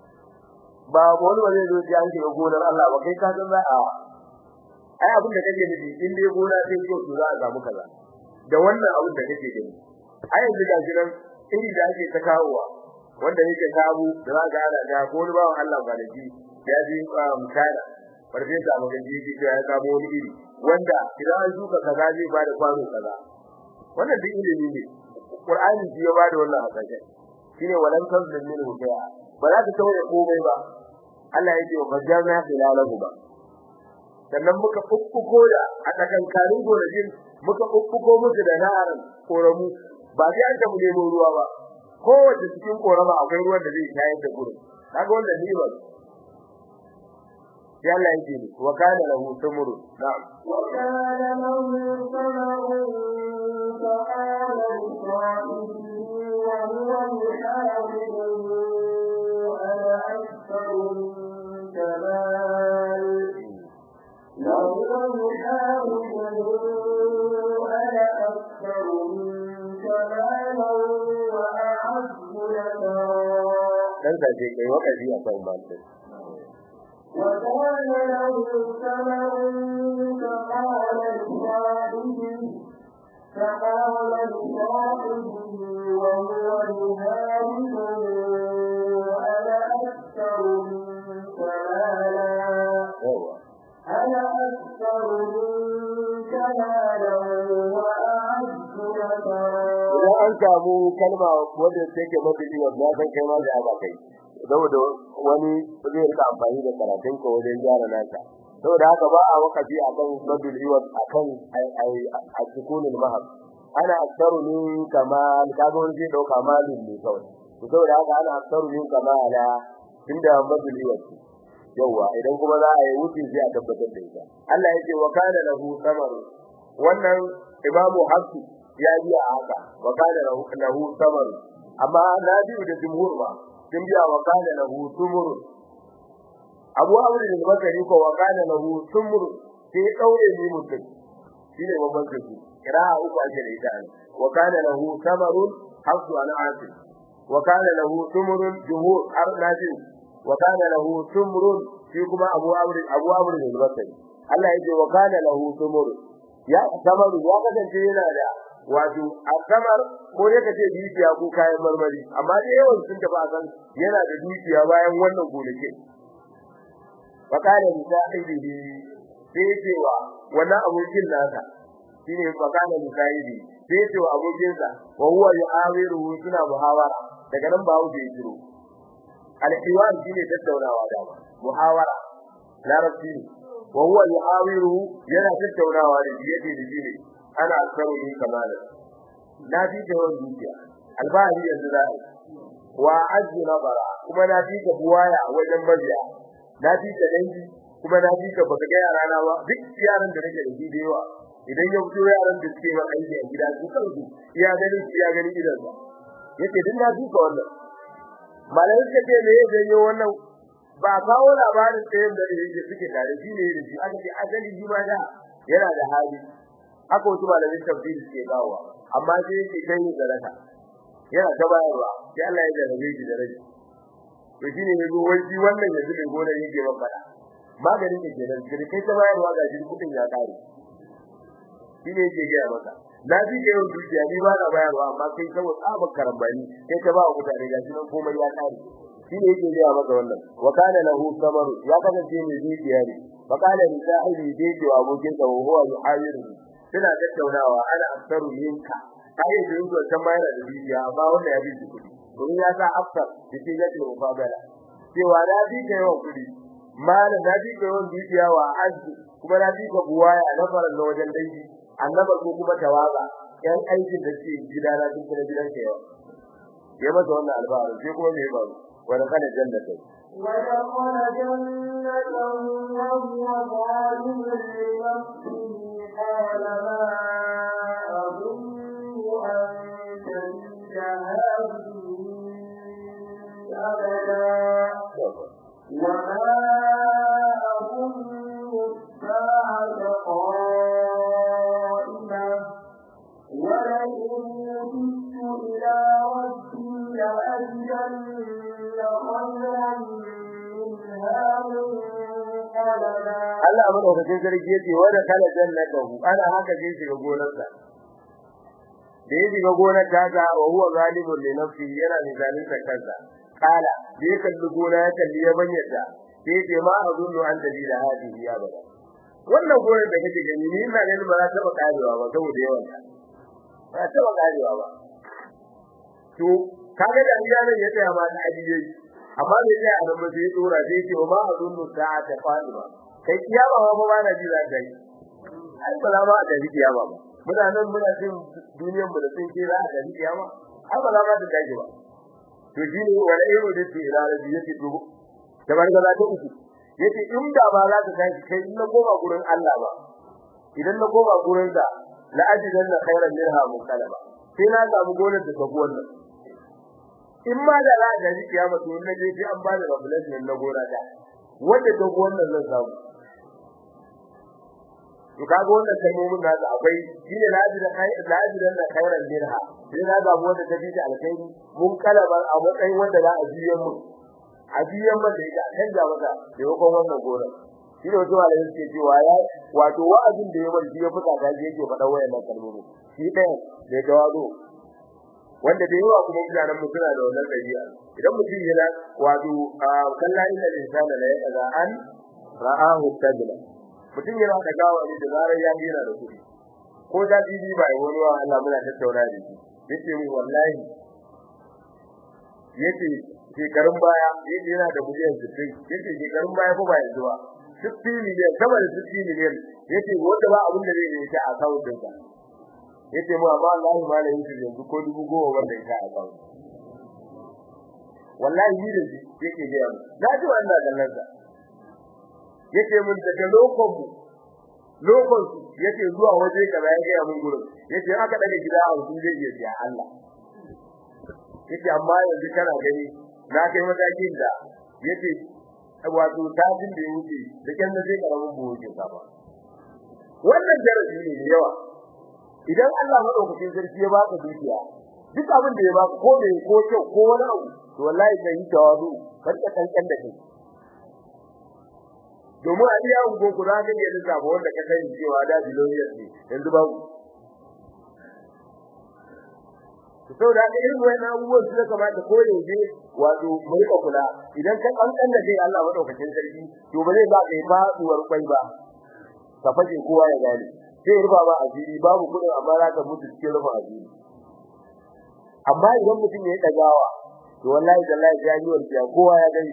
ba wani wani zo ji an shiga gonar Allah ba kai ka san za a ai abin da kake nufi in dai gona sai ko su za a samu kaza da wannan abin da kake gani ai yanzu ga jiran iri da ake ta kawowa wanda yake sabu da za ga ana ga ko wani bawan Allah ba da ji ya ji mutana farfesa magaji yake cewa ya samu wani iri wanda idan an shuka kaza zai ba da kwano kaza wannan duk ilimi ne Qur'ani shi ya bada wannan hasashe shine walan tazlim min hudaya ba za ta tawaye komai ba Allah yake wa fajarna khilalahu ba sannan muka fuffuko da a tsakankanin gonajin muka fuffuko musu da naharin koramu ba sai an tabu nemo ruwa ba kowace cikin korama akwai ruwan da zai shayar da gurin kaga wannan ni ba ya Allah yake ni wa kana lahu tumuru na'am wa kana lahu samarun فقال لصاحبه وهو يحاوره أنا أكثر منك مال وهو يحاوره أنا أكثر منك مالا وأعز نفرا dan saje kai wakazi a kan balte وكان له ثمر فقال لصاحبه فقال لصاحبه وهو يهاجمه أنا أكثر منك مالا أنا أكثر منك مالا وأعز نفرا idan an samu kalma wanda take mabidi wanda san kai ma da ba kai saboda wani zai rika amfani da karatun ka wajen gyara naka saboda haka ba a wakafi akan madul iwat akan a cikunul mahab ana aktaru min kamal kaga wani zai dauka malin ne kawai to saboda haka ana aktaru min kamala tunda madul iwat yawa idan kuma za a yi wuce sai a tabbatar da ita Allah yake wa kana lahu samaru wannan imamu hafsu ya biya haka wa kana lahu samaru amma nabi da jumhur ba sun biya wa kana lahu sumur abu aure da bakari ko wa kana lahu sumur sai daure ni mutum shine babban kashi kira uku ake da ita wa kana lahu samarun hafsu an asim wa kana lahu sumurun jumhur arnajin wa kana lahu sumrun shi kuma abu amr abu amr ne basari Allah yake wa kana lahu sumurun ya samaru ya kasance yana da wato asamar ko ne kace dukiya ko kayan marmari amma dai yawan sun tafi akan yana da dukiya bayan wannan gonake wa kana musahibihi sai cewa wannan abokin nasa shine fa kana musahibi sai cewa abokin sa wa huwa yu'awiru suna muhawara daga nan ba wuce jiro al-hiwar shine tattaunawa da muhawara larabci ne wa huwa yu'awiru yana tattaunawa da yake da jini ana aksaru ni kamala na fi da wannan dukiya albahari yanzu da wa azzu nabara kuma na fi ka buwaya wajen mabiya na fi ka dangi kuma na fi ka baka ga yara na ba duk yaran da nake da shi da yawa idan ya fito yaran da suke ma aiki a gida su kansu iya gani iya gani idan sa yace duk na fi ka wannan malai suka ce me ya janyo wannan ba kawo labarin tsayin da yake suke tare shi ne da shi aka ce asali shi ma da yana da hali haka wasu malamin tafsiri suke kawo amma sai yake kai ni zarata yana ta bayarwa sai Allah ya jarabe shi da rai to shine ne go wai wannan yanzu mai gona yake ban fada maganin da ke nan da kai ta bayarwa ga jin kudin ya kare shine yake ga maka na ji da yau dukiya ni ba na bayarwa amma kai saboda tsabar karambani kai ta ba mutane ga shi nan komai ya kare shine yake ga maka wannan wa kana lahu samaru ya kasance mai dukiya ne fa kana li sahibi dai wa abokin sa huwa yuhayiru suna tattaunawa ana aksaru minka kai da yanzu can bayar da dukiya amma wanda ya bi kudi domin ya sa afsar da shi ya ce mufabala cewa na bi ka yawan kudi mala na bi ka yawan dukiya wa azzi kuma na bi ka buwaya na faran na wajen dangi annaba ko kuma tawaga yan aikin da ke gidana duk da gidan ka yawa ya masa wannan albarin sai kuma me ya faru wani kana jannata ودخل جنته وهو ظالم لنفسه قال ما أظن أن تجد هذه أبدا وما أظن الساعة قائمة ولئن رددت إلى ربي لأجدن خيرا منها منقلبا Allah madaukakin sarki yace wa da kala jannatahu ana haka je shiga gonarsa da ya shiga gonar ta wa huwa zalimun li nafsihi yana da zalunta kansa kala da ya kalli gona ya kalli ya banyarta sai ya ce ma azunnu an dalila hadihi ya bada wannan gonar da kake gani ni ina ganin ba za ta ba karewa ba saboda yawan ta ba ta ba karewa ba to kaga da iyalan ya tsaya ma da ajiye amma da ya a nan ba sai ya tsora sai ya ce ma azunnu sa'ata fadima kai kiyama ba ba na ji za ka yi ai ba za ma a tafi kiyama ba muna nan muna cin duniyar mu da sun ce za a tafi kiyama ai ba za ma ta tashi ba to shi ne wani ayo da ke ila da yake to da barka za ta uku yace in da ba za ta tashi kai in na koma gurin Allah ba idan na koma gurin sa la ajidan na khairan minha mukalaba sai na samu gonar da tafi wannan in ma da za a tafi kiyama to in na je sai an ba da revelation na gona da wanda ta wannan zan samu to kaga wannan kalmomin da akwai shine lajira kai lajira da khairan dirha sai na ga wanda ta fita alkhairi mun kalabar a matsayin wanda za a biyan mu a biyan mu da ita kan ga maka da yakon wannan gora shi ne wato Allah yake cewa ya wato wa'azin da ya bar shi ya fita ga yake faɗa wayannan kalmomin shi ɗaya da tawazo wanda da yawa kuma mutanen mu suna da wannan dabi'a idan mutum yana wato kalla inna insana la yaqa an ra'ahu kadla mutum yana da gawa ne da zarar ya gina da kuɗi ko da bibi ba wani wa Allah muna tattauna da shi yace mu wallahi yace shekarun baya yace yana da miliyan 60 yace shekarun baya fa ba yanzu ba 60 miliyan sama da 60 miliyan yace wanda ba abin da zai yi ta a kawo dinka yace mu amma Allah ma da yake yanzu ko dubu goma wanda ya a kawo wallahi ni da shi yake ga mu na ji wannan gallan sa yace mun daga lokon mu lokon yace zuwa waje kaza ya ga mun gurin yace aka daga gida a wajen zai iya biya Allah yace amma yanzu kana gani na kai matakin da yace wato tajin da yake da kan da zai karamin buwo ke ba wannan darasi ne da yawa idan Allah madaukakin sarki ya baka dukiya duk abin da ya baka ko da ko kyau ko wani abu to wallahi kai yi tawazu karka kankan da kai domin a iya ungo ku za ka iya lissafa wanda ka sani cewa da biloniyar ne yanzu babu to da haka irin wannan abubuwan su kamata ko yaushe wato mai kula idan ka kankan da kai Allah madaukakin sarki to ba zai ba kai faduwar kwai ba ka fashe kowa ya gane sai rufa ba asiri babu kudin amma za ka mutu cikin rufa asiri amma idan mutum ya yi dagawa to wallahi wallahi jami'ar ya kowa ya gani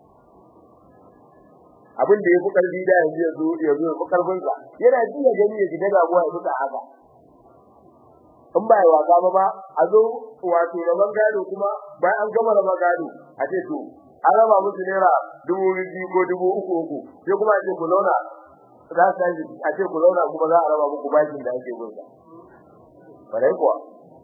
abin da ya fi karfi da yanzu ya zo ya zo fi karfin sa yana ji ya gani ya shiga damuwa ya fita haka in ba ya waka ba ba a zo wato rabon gado kuma bayan an gama rabon gado a ce to an raba musu naira dubu biyu ko dubu uku uku sai kuma a ce ku zauna za su yi a ce ku zauna kuma za a raba muku bashin da ake gunsa bare kuwa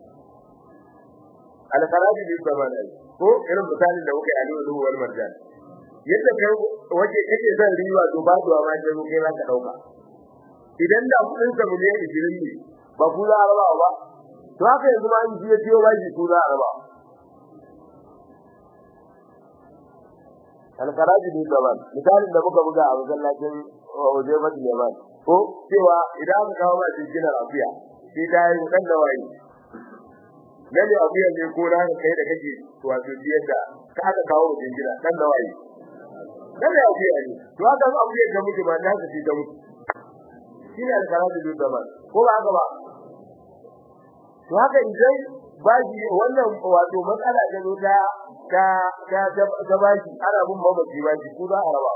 alqarabi bi zaman ko irin misalin da muka yi a lulu wal marjan yadda kai waje kake zan riwa to ba duwa ma sai kai za ka dauka idan da kudin sa miliyan 20 ne ba ku za a raba ba to haka yanzu ma in jiya jiyo bashi ku za a raba alqarabi bi zaman misalin da muka buga a masallacin waje ba da yaman ko cewa idan aka kawo ba shi gina afiya sai da yi dan da wayi lalle afiya ne ko da kai da kake wato biyar da ka aka kawo wajen gina dan da wayi lalle afiya ne to aka zo afiya da muke ba da shi da muke shi ne alkaratu da zaman ko ba haka ba to haka idan baji wannan wato matsala da zo ta ta ta ta baji ana bin mamaci baji ku za a raba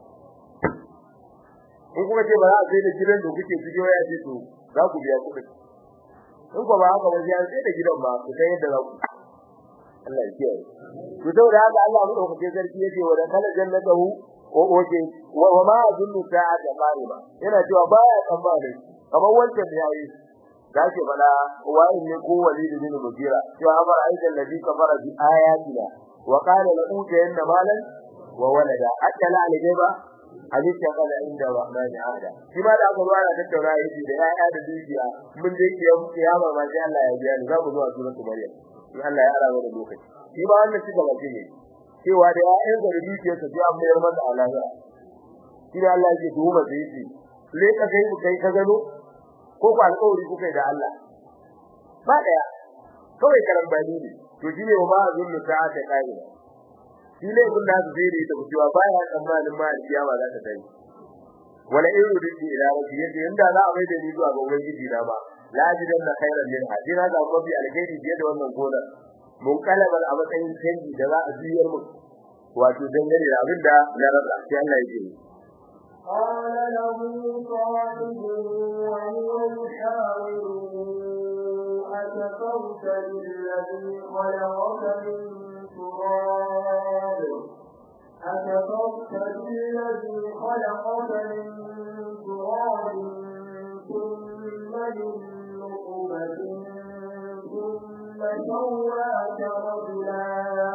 in kuma ce ba za a sai da gidan da kuke cikin waya ce to za ku biya kuɗi in ko ba haka ba sai an sai da gidan ba ku san yadda za ku Allah ya kiyaye to saboda haka Allah mu dauke sarki yace wa da kala jannatahu ko oke wa ma azunnu ta'ata qariba yana cewa baya tsammani kamar wancan da yayi gashi bala wai ne ko walidi bin mujira cewa amar aidan ladhi kafara bi ayatina wa qala la utayanna malan wa walada akala alijaba halitta kada inda rahmani ahada shi ma da aka zuwa da tattauna yaji da yaya da dukiya mun je kiyama ma sai Allah ya biya ni za mu zuwa suratul maryam in Allah ya arawa da lokaci shi ba wannan shi gaba ne cewa da yayan da dukiyar sa sai an mayar masa alaha shi da Allah yake tuhuma da yake le ka kai ku kai ka gano ko ku alƙawari ku kai da Allah ba daya kawai karambani ne to shi ne ma zulmu ta ta kai shi ne kun da su zai da cewa baya tsammanin ma kiyama za ta tayi wala in rudi ila rabbi yadda inda za a mai da ni zuwa ga ubangiji na ba la jidan na khairan min hadina ga mafi alkhairi fiye da wannan gona mun kalabar a matsayin canji da za a juyar mu wato dangane da abin da na rasa sai Allah ya ce قال له صاحبه وهو يحاوره أكفرت بالذي خلقك من تراب أكفرت بالذي خلقك من تراب ثم من نطفة ثم سواك رجلا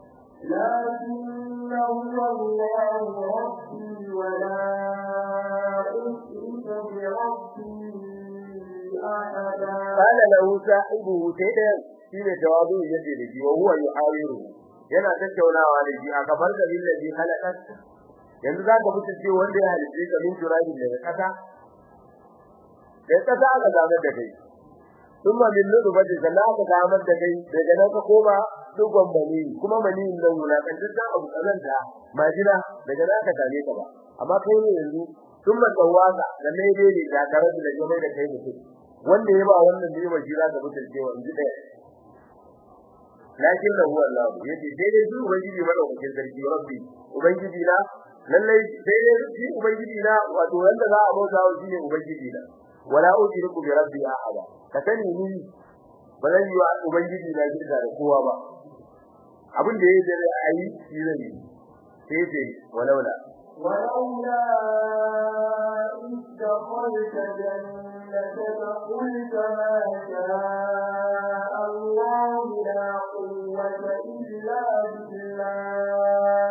لكن هو الله ربي ولا أشرك بربي أحدا قال له صاحبه سيدا shine jawabu yace da shi wa huwa yuhawiru yana tattaunawa da shi a gabar da billahi halakat yanzu za ka fice ce wanda ya halice ka min turabi daga kasa da kasa aka zamar da kai kuma min nudu baje sana aka zamar da kai daga nan ka koma dugon bani kuma bani nan wulakantar da abu kazanta majina daga nan ka tare ka ba amma kai ne yanzu sun man tawaka da ne dai ne da tare da jama'a da kai mutum wanda ya ba wannan ne ba shi za ka fice cewa in ji daya lakin da huwa Allah yace sai dai su ubangiji madaukakin sarki rabbi ubangiji na lallai sai dai shi ubangiji na wato wanda za a bauta wa shine ubangiji na wala ushriku bi rabbi ahada ka sani ni ba zan yi wa ubangiji na shirka da kowa ba abin da yake da ayi shi zan yi sai ce walaula ولولا إذ دخلت جنتك قلت ما شاء الله لا قوة إلا بالله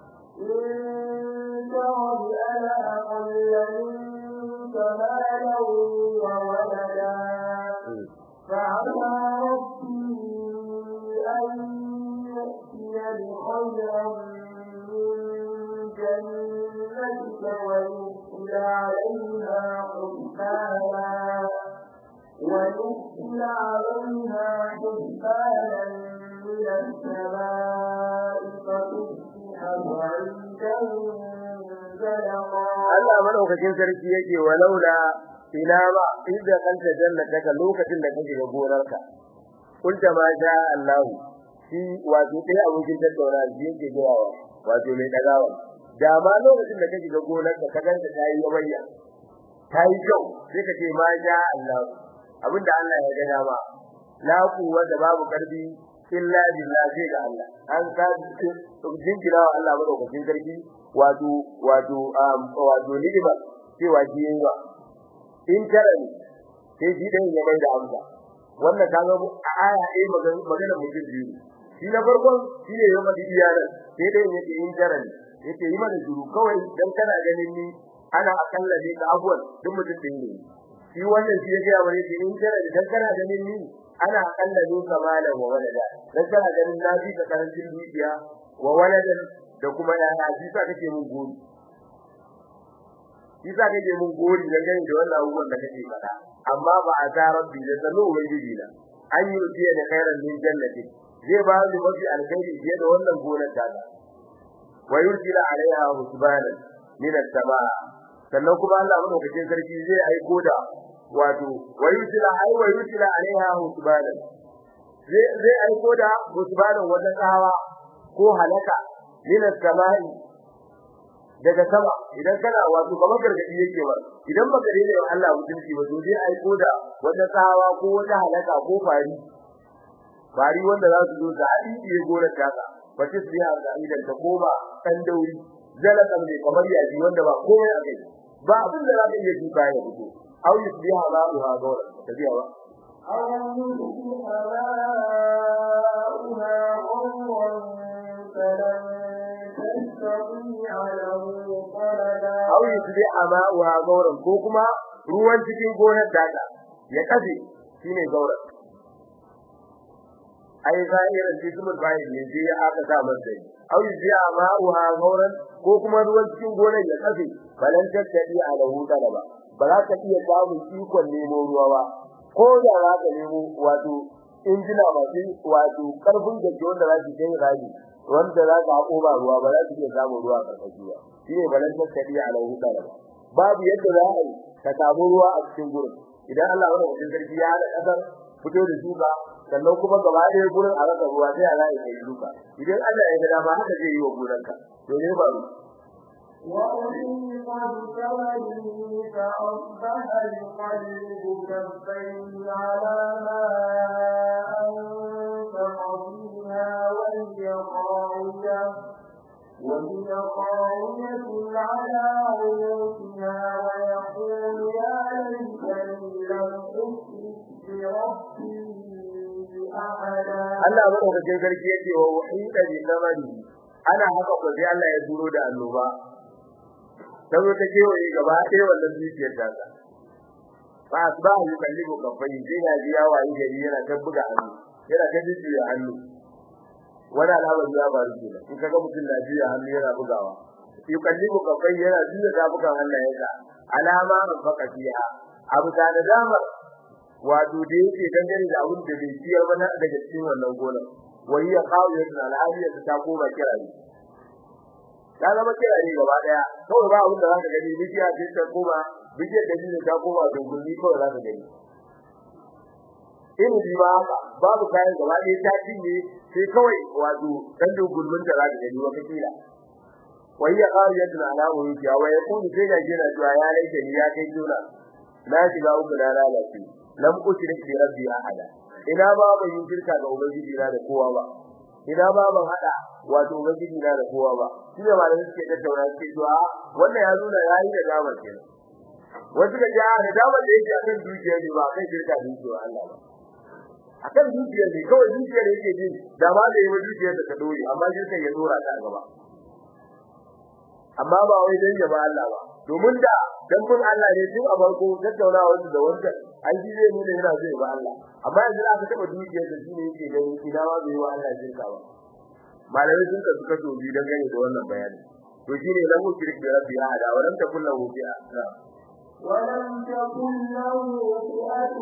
إن ترد أنا أقل منك مالا وولدا بعزتك ويرسل عليها حسبانا ويرسل عليها حسبانا من السماء فتصبح بعيدا زلقا Allah madaukakin sarki yake walaula ina ba idda kanta jannataka lokacin da kake ga gonarka kunta ma sha Allah shi wato dai abokin tattauna shi yake gawa wato mai dagawa da ma lokacin da kake ga gonarka ka ganta ta yi yabayya ta yi kyau sai ka ce ma sha Allah abinda Allah ya gaya ma la quwwata babu karfi illa billah sai ga Allah an ka jinkira wa Allah madaukakin sarki wato wato wato ni'ima cewa shi yayi ba in karani sai shi dan ya mai da amsa wannan kaga a aya ɗaya magana magana mutum biyu shi na farkon shi ne ya madi iyalan sai dai yake in karani yake yi mana juru kawai dan kana ganin ni ana akalla ne ga abuwan duk mutum din ne shi wannan shi ya ga wani in karani dan kana ganin ni ana akalla ne kamala wa walada dan kana ganin na fi ka karancin dukiya wa waladan da kuma yaya shi sa kake mun gori shi sa kake mun gori da gani da wannan abubuwan da kake faɗa amma ba a ta rabbi da sanu ubangiji na an yi rufiya da khairan min jannati zai ba ni mafi alkhairi fiye da wannan gonar ta ta wa yursila alaiha husbana min as-samaa sannan kuma Allah madaukakin sarki zai aiko da wato wa yursila ai wa yursila alaiha husbana zai zai aiko da husbana wata tsawa ko halaka min as-samai daga sama idan kana wato kamar gargadi yake ba idan baka rene wa Allah mutunci ba to zai aiko da wata tsawa ko wata halaka ko fari fari wanda za su zo da hadisi ya gora taka bace su ya ga idan ta koma dan dauri zalakan ne kamar yaji wanda ba komai a kai ba abin da za ka iya tuka ya fito au yusbiha ba'uha gawra tabiya ba أو يصبح ماؤها غورا فلن تستطيع له طلبا aw yusbiha ma'uha gauran ko kuma ruwan cikin gonar daga ya kafe shine gauran ai zahirin jismul bayin ne sai aka sa masa aw yusbiha ma'uha gauran ko kuma ruwan cikin gonar ya kafe balan tattadi ala hudala ba ba za ka iya samun ikon nemo ruwa ba ko da za ka nemo wato injina masu wato karfin gaske wanda za su kai rabi wanda za ka hako ba ruwa ba za su iya samun ruwa karkashi ba shine balan tattadi ala hudala ba babu yadda za a yi ka samu ruwa a cikin gurin idan Allah wani mutum sarki ya hada kasar fito da shuka sannan kuma gaba ɗaya gurin a rasa ruwa sai Allah ya yi shuka idan Allah ya ga dama haka zai yi wa gonarka to ne ba ruwa وأحيط بثمنه فأصبح يقلب كفيه على ما أنفق فيها وهي خاوية وهي خاوية على عروشها ويقول يا ليتني لم أشرك بربي أحدا Allah madaukakin sarki yake wa wahida bi zamani ana haka ko sai Allah ya turo da annoba sabo ta ke wani gaba ɗaya wannan zuciyar ta ta fa asbahu yukallibu kafai sai ya ji yawa yi gari yana ta buga hannu yana ta jijjiya hannu wani alamar ya faru kenan in kaga mutum na jiya hannu yana bugawa yukallibu kafai yana jiya tafukan hannayensa alama an faka fiha abu da nadamar wato da yake dangane da abin da bai ciyar ba na daga cikin wannan gonar wani ya kawo yadda al'adiyar ta koma kirare ta zama kirare gaba daya kawai ba abin da zaka gani bijiya ce ta koma bijiyar da ne ta koma dungulmi kawai zaka gani in bi ba haka babu kayan gaba daya ta cinye sai kawai wato dan dungulmin da zaka gani wata kila wai ya kawo yadda alamu yake wa ya kuni sai ga jira cewa ya laike ni ya kai juna na shiga uku na lalace lam ushrik bi rabbi ahada ina ba ban yin shirka ga ubangiji na da kowa ba ina ba ban hada wato ubangiji na da kowa ba shi ne malamin suke tattauna suke cewa wannan ya nuna yayi da gama kenan wasu ga ya da gama da yake akan dukiya ne ba kai shirka da yake Allah ba akan dukiya ne kawai dukiya ne yake jin da ma da yi dukiya da ta dore amma shirka ya dora ta gaba amma ba wai dan ya ba Allah ba domin da dan kun Allah ne tun a farko tattaunawa wasu da wanda an ji zai nuna yana zai ba Allah amma yanzu aka taba dukiyar da shine yake gani ina ma bai wa Allah shirka ba malamai sun ka suka to bi dan gane da wannan bayani to shine lam yushrik bi rabbi ahada wa lam takul lahu fi'a ولم تكن له فئة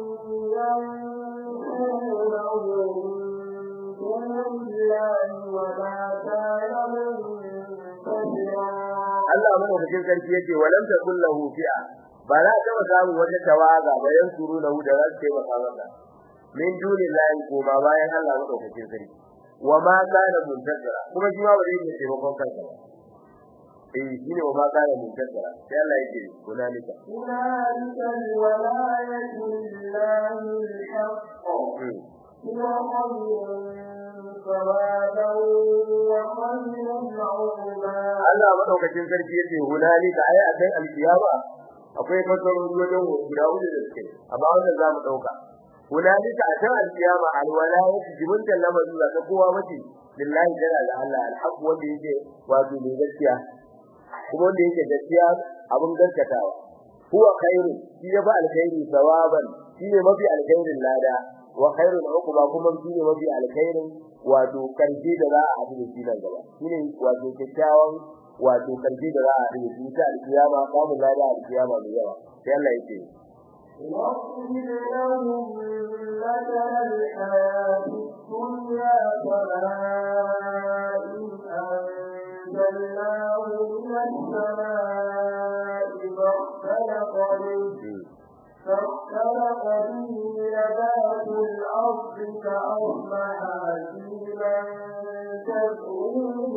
ينصرونه من دون الله وما كان منتصرا Allah madaukakin sarki yake walam takul lahu fi'a ba za ta ba samu wata tawaga bayan suru lahu da za su taimaka masa min dunillahi ko ba bayan Allah madaukakin sarki wa ma kana muntasira kuma shi ma ba zai iya taimakon kansa ba eh shine wa ma kana muntasira sai Allah yake kunalika هنالك الولاية لله الحق هو خير ثوابا وخير عقبا Allah madaukakin sarki yace hunalika ai a kai alkiyama akwai fasarori wajen guda hudu da suke amma wannan za mu dauka hunalika a kan alkiyama alwalayatu jibunta lamari ba ta kowa bace lillahi jalla da Allah alhaq wanda yake wato ne gaskiya kuma wanda yake gaskiya abun gaskatawa huwa khairu shi ya ba alkhairi sawaban shi ne mafi alkhairin lada wa khairul uquba kuma shi ne mafi alkhairin wato karfi da za a haɗu da shi nan gaba shi ne wato kyakkyawan wato karfi da za a haɗu da shi ta alkiyama samun lada a alkiyama mai yawa sai Allah ya ce واغفر لهم مثل الحياة الدنيا كماء أنزلناه من السماء فاختلط به فاختلط به نبات الأرض فأصبح هشيما تدعوه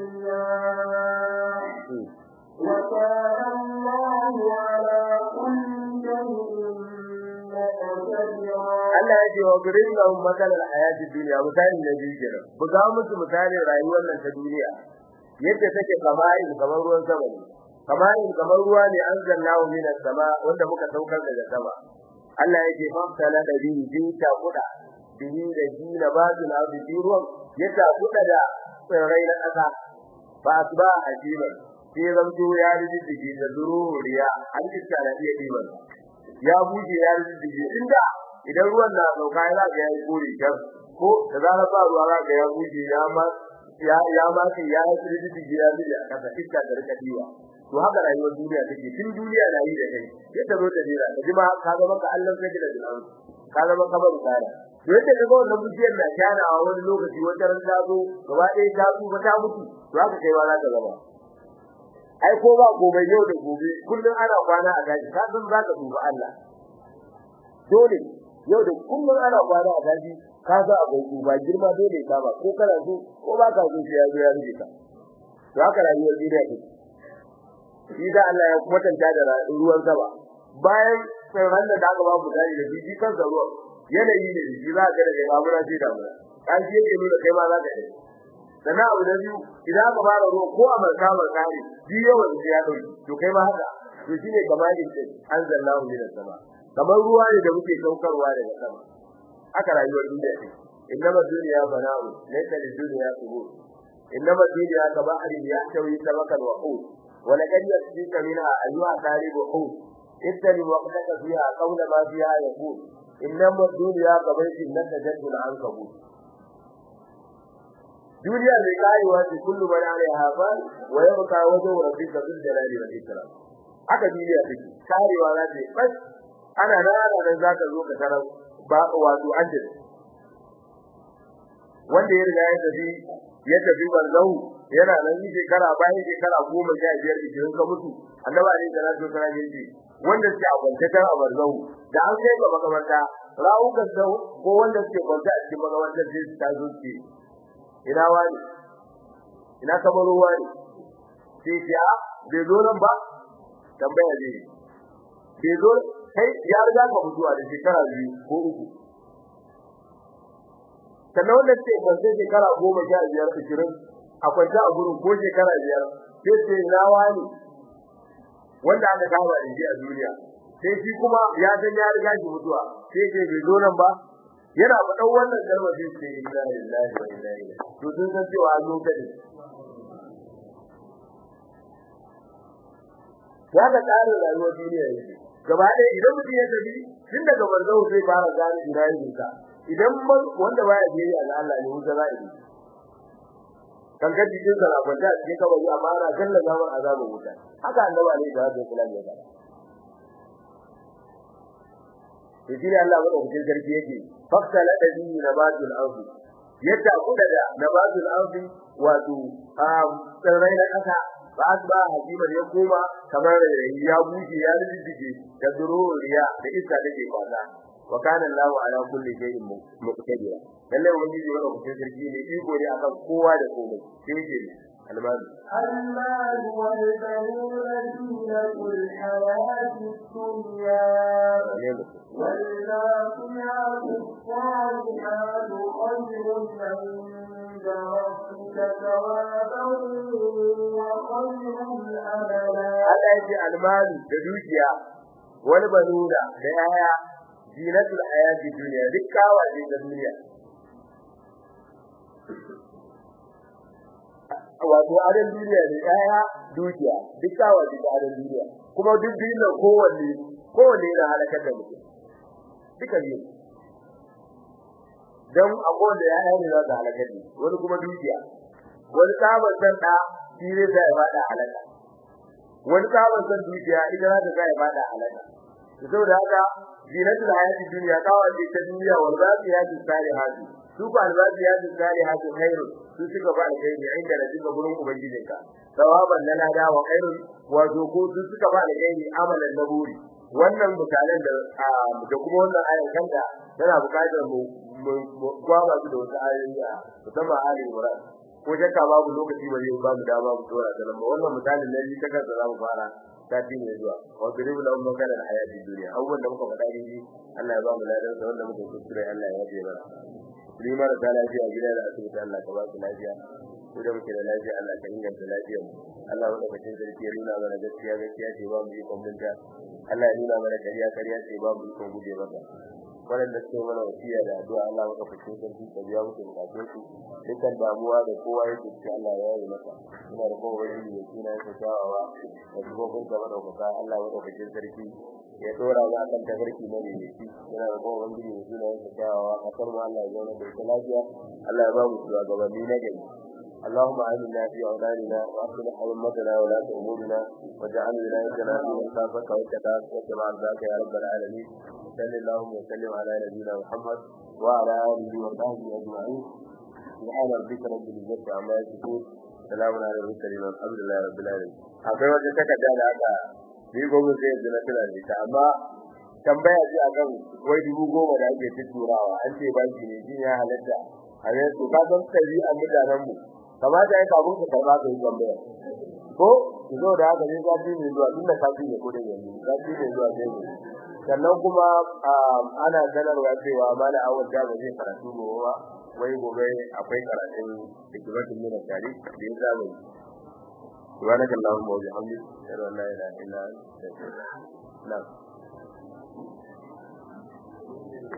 الرياح وكان الله على كل شيء مقتدرا Allah ya ce wa gurin lahum makalar hayati duniya misali na biyu kenan buga musu misalin rayuwar nan ta duniya yadda take kamarin kamar ruwan sama ne kamarin kamar ruwa ne an zannahu minas sama wanda muka saukar daga sama Allah ya ce famtala da bihi bi ta kuda bihi da jina bazu na bi ruwan yadda kuda da tsirrai na ƙasa ba asba ajiban sai zamto ya rijiji da zururiya an iska da iya diban ya buje ya rijiji inda idan ruwan na sauka ya ga yayi kore kan ko da zarar ba ruwa za ga ya buje ya ma ya ya ma sai ya rijiji ya rijiji a kasa iska da rika diwa to haka rayuwar duniya take tun duniya na yi da kai sai ta zo ta dira ka ji ma ka ga maka Allah sai da dinan ka ga maka bar tsara to yadda kaga wannan bujiyar na kana a wani lokaci wata ran ta zo gaba ɗaya ta tsufa ta mutu to haka kai ma za ka zama ai ko ba gobe yau da gobe kullun ana kwana a daji ka san zaka duba Allah dole yau da kullun ana kwana a daji ka ga abai duba girma dole ka ba ko kana so ko ba ka so sai ya zo ya rike ka to haka rayuwar duniya ce shi da Allah ya kwatanta da ruwan sama bayan sauran da aka ba mu dai da biji kan ruwan yanayi ne shi za ka da babura sai da mu kan shi yake nuna kai ma za ka yi sannan abu da biyu idan aka fara ruwa ko a marka marka ne ji yawan sai ya dauki to kai ma haka to shine kamalin sai anzalallahu min sama kamar ruwa ne da muke saukarwa daga sama haka rayuwar duniya ce innama dunya bana'u laysa lid-dunya qubur innama dunya kabahri yahtawi sabakan wa hud wa laqad yasbika minha ayyuha talibu hud ittani waqtaka fiha qawla ma fiha yaqul innama dunya kabayti nadajatu al-ankabut duniya mai karewa ce kullu man alaiha fan wa yabqa wajhu rabbika bil jalali wal ikram haka duniya take karewa za ta bas ana rana da zaka zo ka tarar ba wato ajin wanda ya riga ya tafi ya tafi barzahu yana nan yi shekara bayan shekara goma sha biyar ishirin ka mutu annabi alaihi salatu wasallam ya ce wanda suke a kwantatar a barzahu da an kai ga makamarta rawukan sau ko wanda suke kwanta a cikin makamartar sai su tazo ce ina wani ina kamar wani sai ce a bai zo nan ba tambaya ne bai zo kai ya riga ka mutuwa da shekara biyu ko uku sannan wanda ce kwance shekara goma sha biyar ashirin a kwance a gurin ko shekara biyar sai ce ina wani wanda aka kama da shi a duniya sai shi kuma ya san ya riga shi mutuwa sai ce bai zo nan ba yana faɗan wannan kalmar sai ce inna lillahi wa inna ilaihi to sun san cewa an zo kade ya ga tsarin rayuwar duniya yake gaba ɗaya idan mutum ya tafi tun daga barzahu zai fara gane ina yin sa idan wanda baya biyayya ga Allah ne wuta za a yi kan ga jikin sa na kwanta a cikin kabari amma ana kallon zaman azabin wuta haka annabi alaihi salatu wasallam ya faɗa to shi ne Allah madaukakin sarki yake faktala da bi nabatul ardi yadda kuda da nabatul ardi wato tsirrai na kasa ba asba hakimar ya koma kamar ya bushe ya rijije da dururiya da iska take kwasa wa kana Allahu ala kulli shay'in muqtadira lalle wani ji wannan mutum sarki ne iko ne akan kowa da komai sai ce almanu المال والبنون زينة الحياة الدنيا والباقيات الصالحات خير عند ربك ثوابا وخير أملا Allah yake almanu da dukiya wani banuna da yaya zinatul hayati duniya duk kawaje da duniya wato adon duniya ne yaya dukiya duk kawaje da adon duniya kuma duk duniya kowanne kowanne yana halakar da mutum duka ne dan akwai da yaya ne za su halakar da wani kuma dukiya wani sabon san da shi ne sai ya fada halaka wani sabon san dukiya idan za ta sai ya fada halaka saboda haka zinatul hayati dunya kawace ta duniya wal zafiyatu salihatu su ba al zafiyatu salihatu khairu su suka ba alkhairi inda da duka gurin ubangijinka sawaban lana da wa khairu wato ko su suka ba alkhairi amalan naburi wannan misalan da da kuma wannan ayan kanta tana bukatar mu gwaba su da wasu ayoyi a musamman ali imran ko shakka babu lokaci ba zai ba mu dama mu tsora da lamba wannan misalin ne ta kansa za mu fara sati mai zuwa wa biribu lahum makana alhayati dunya awwal da muka faɗa ne Allah ya ba mu ladan sa wanda muka kuskure Allah ya yafe mana ni mara da lafiya gida da asibiti Allah ka ba su lafiya ko da muke da lafiya Allah ka inganta lafiyar mu Allah wanda ka cin sarki ya nuna mana gaskiya gaskiya ce ba mu ikon binta Allah ya nuna mana kariya kariya ce ba mu ikon guje mata waɗanda suke mana wasiya da addu'a Allah maka fice sarki ka biya musu bukatun su dukkan damuwa da kowa yake cikin Allah ya yi masa ina da kowa wani da suna yake shawawa da dubobin gaba da kuka Allah maka fice sarki ya dora ga kan tafarki na ne shi ina da kowa wani da suna yake shawawa a kan Allah ya zauna da ita lafiya Allah ya ba mu shugabanni na gari اللهم آمنا في أولادنا وأصلح أئمتنا ولاة أمورنا واجعل ولايتنا في من خافك واتقاك واتبع رضاك يا رب العالمين صل اللهم وسلم على نبينا محمد وعلى آله وصحبه أجمعين سبحان ربك رب العزة عما يصفون سلام على المرسلين والحمد لله رب العالمين akwai wata takarda da aka ni gobe sai yanzu na tuna da ita amma tambaya ce akan wai dubu goma da ake tutturawa an ce banki ne shi ya halatta a yanzu ka san tsari a mutanen mu kamata ya kafin ka karba ka yi tambaya ko ki zo da haka ne ka ji ne zuwa tunda ka ji ne ko da yanzu ka ji ne zuwa sai ne sannan kuma ana sanarwa cewa mala awal da ba zai karatu gobe ba wai gobe akwai karatun hikimatin min tarihi da ya zama سبحانك اللهم وبحمدك اشهد ان لا اله الا انت استغفرك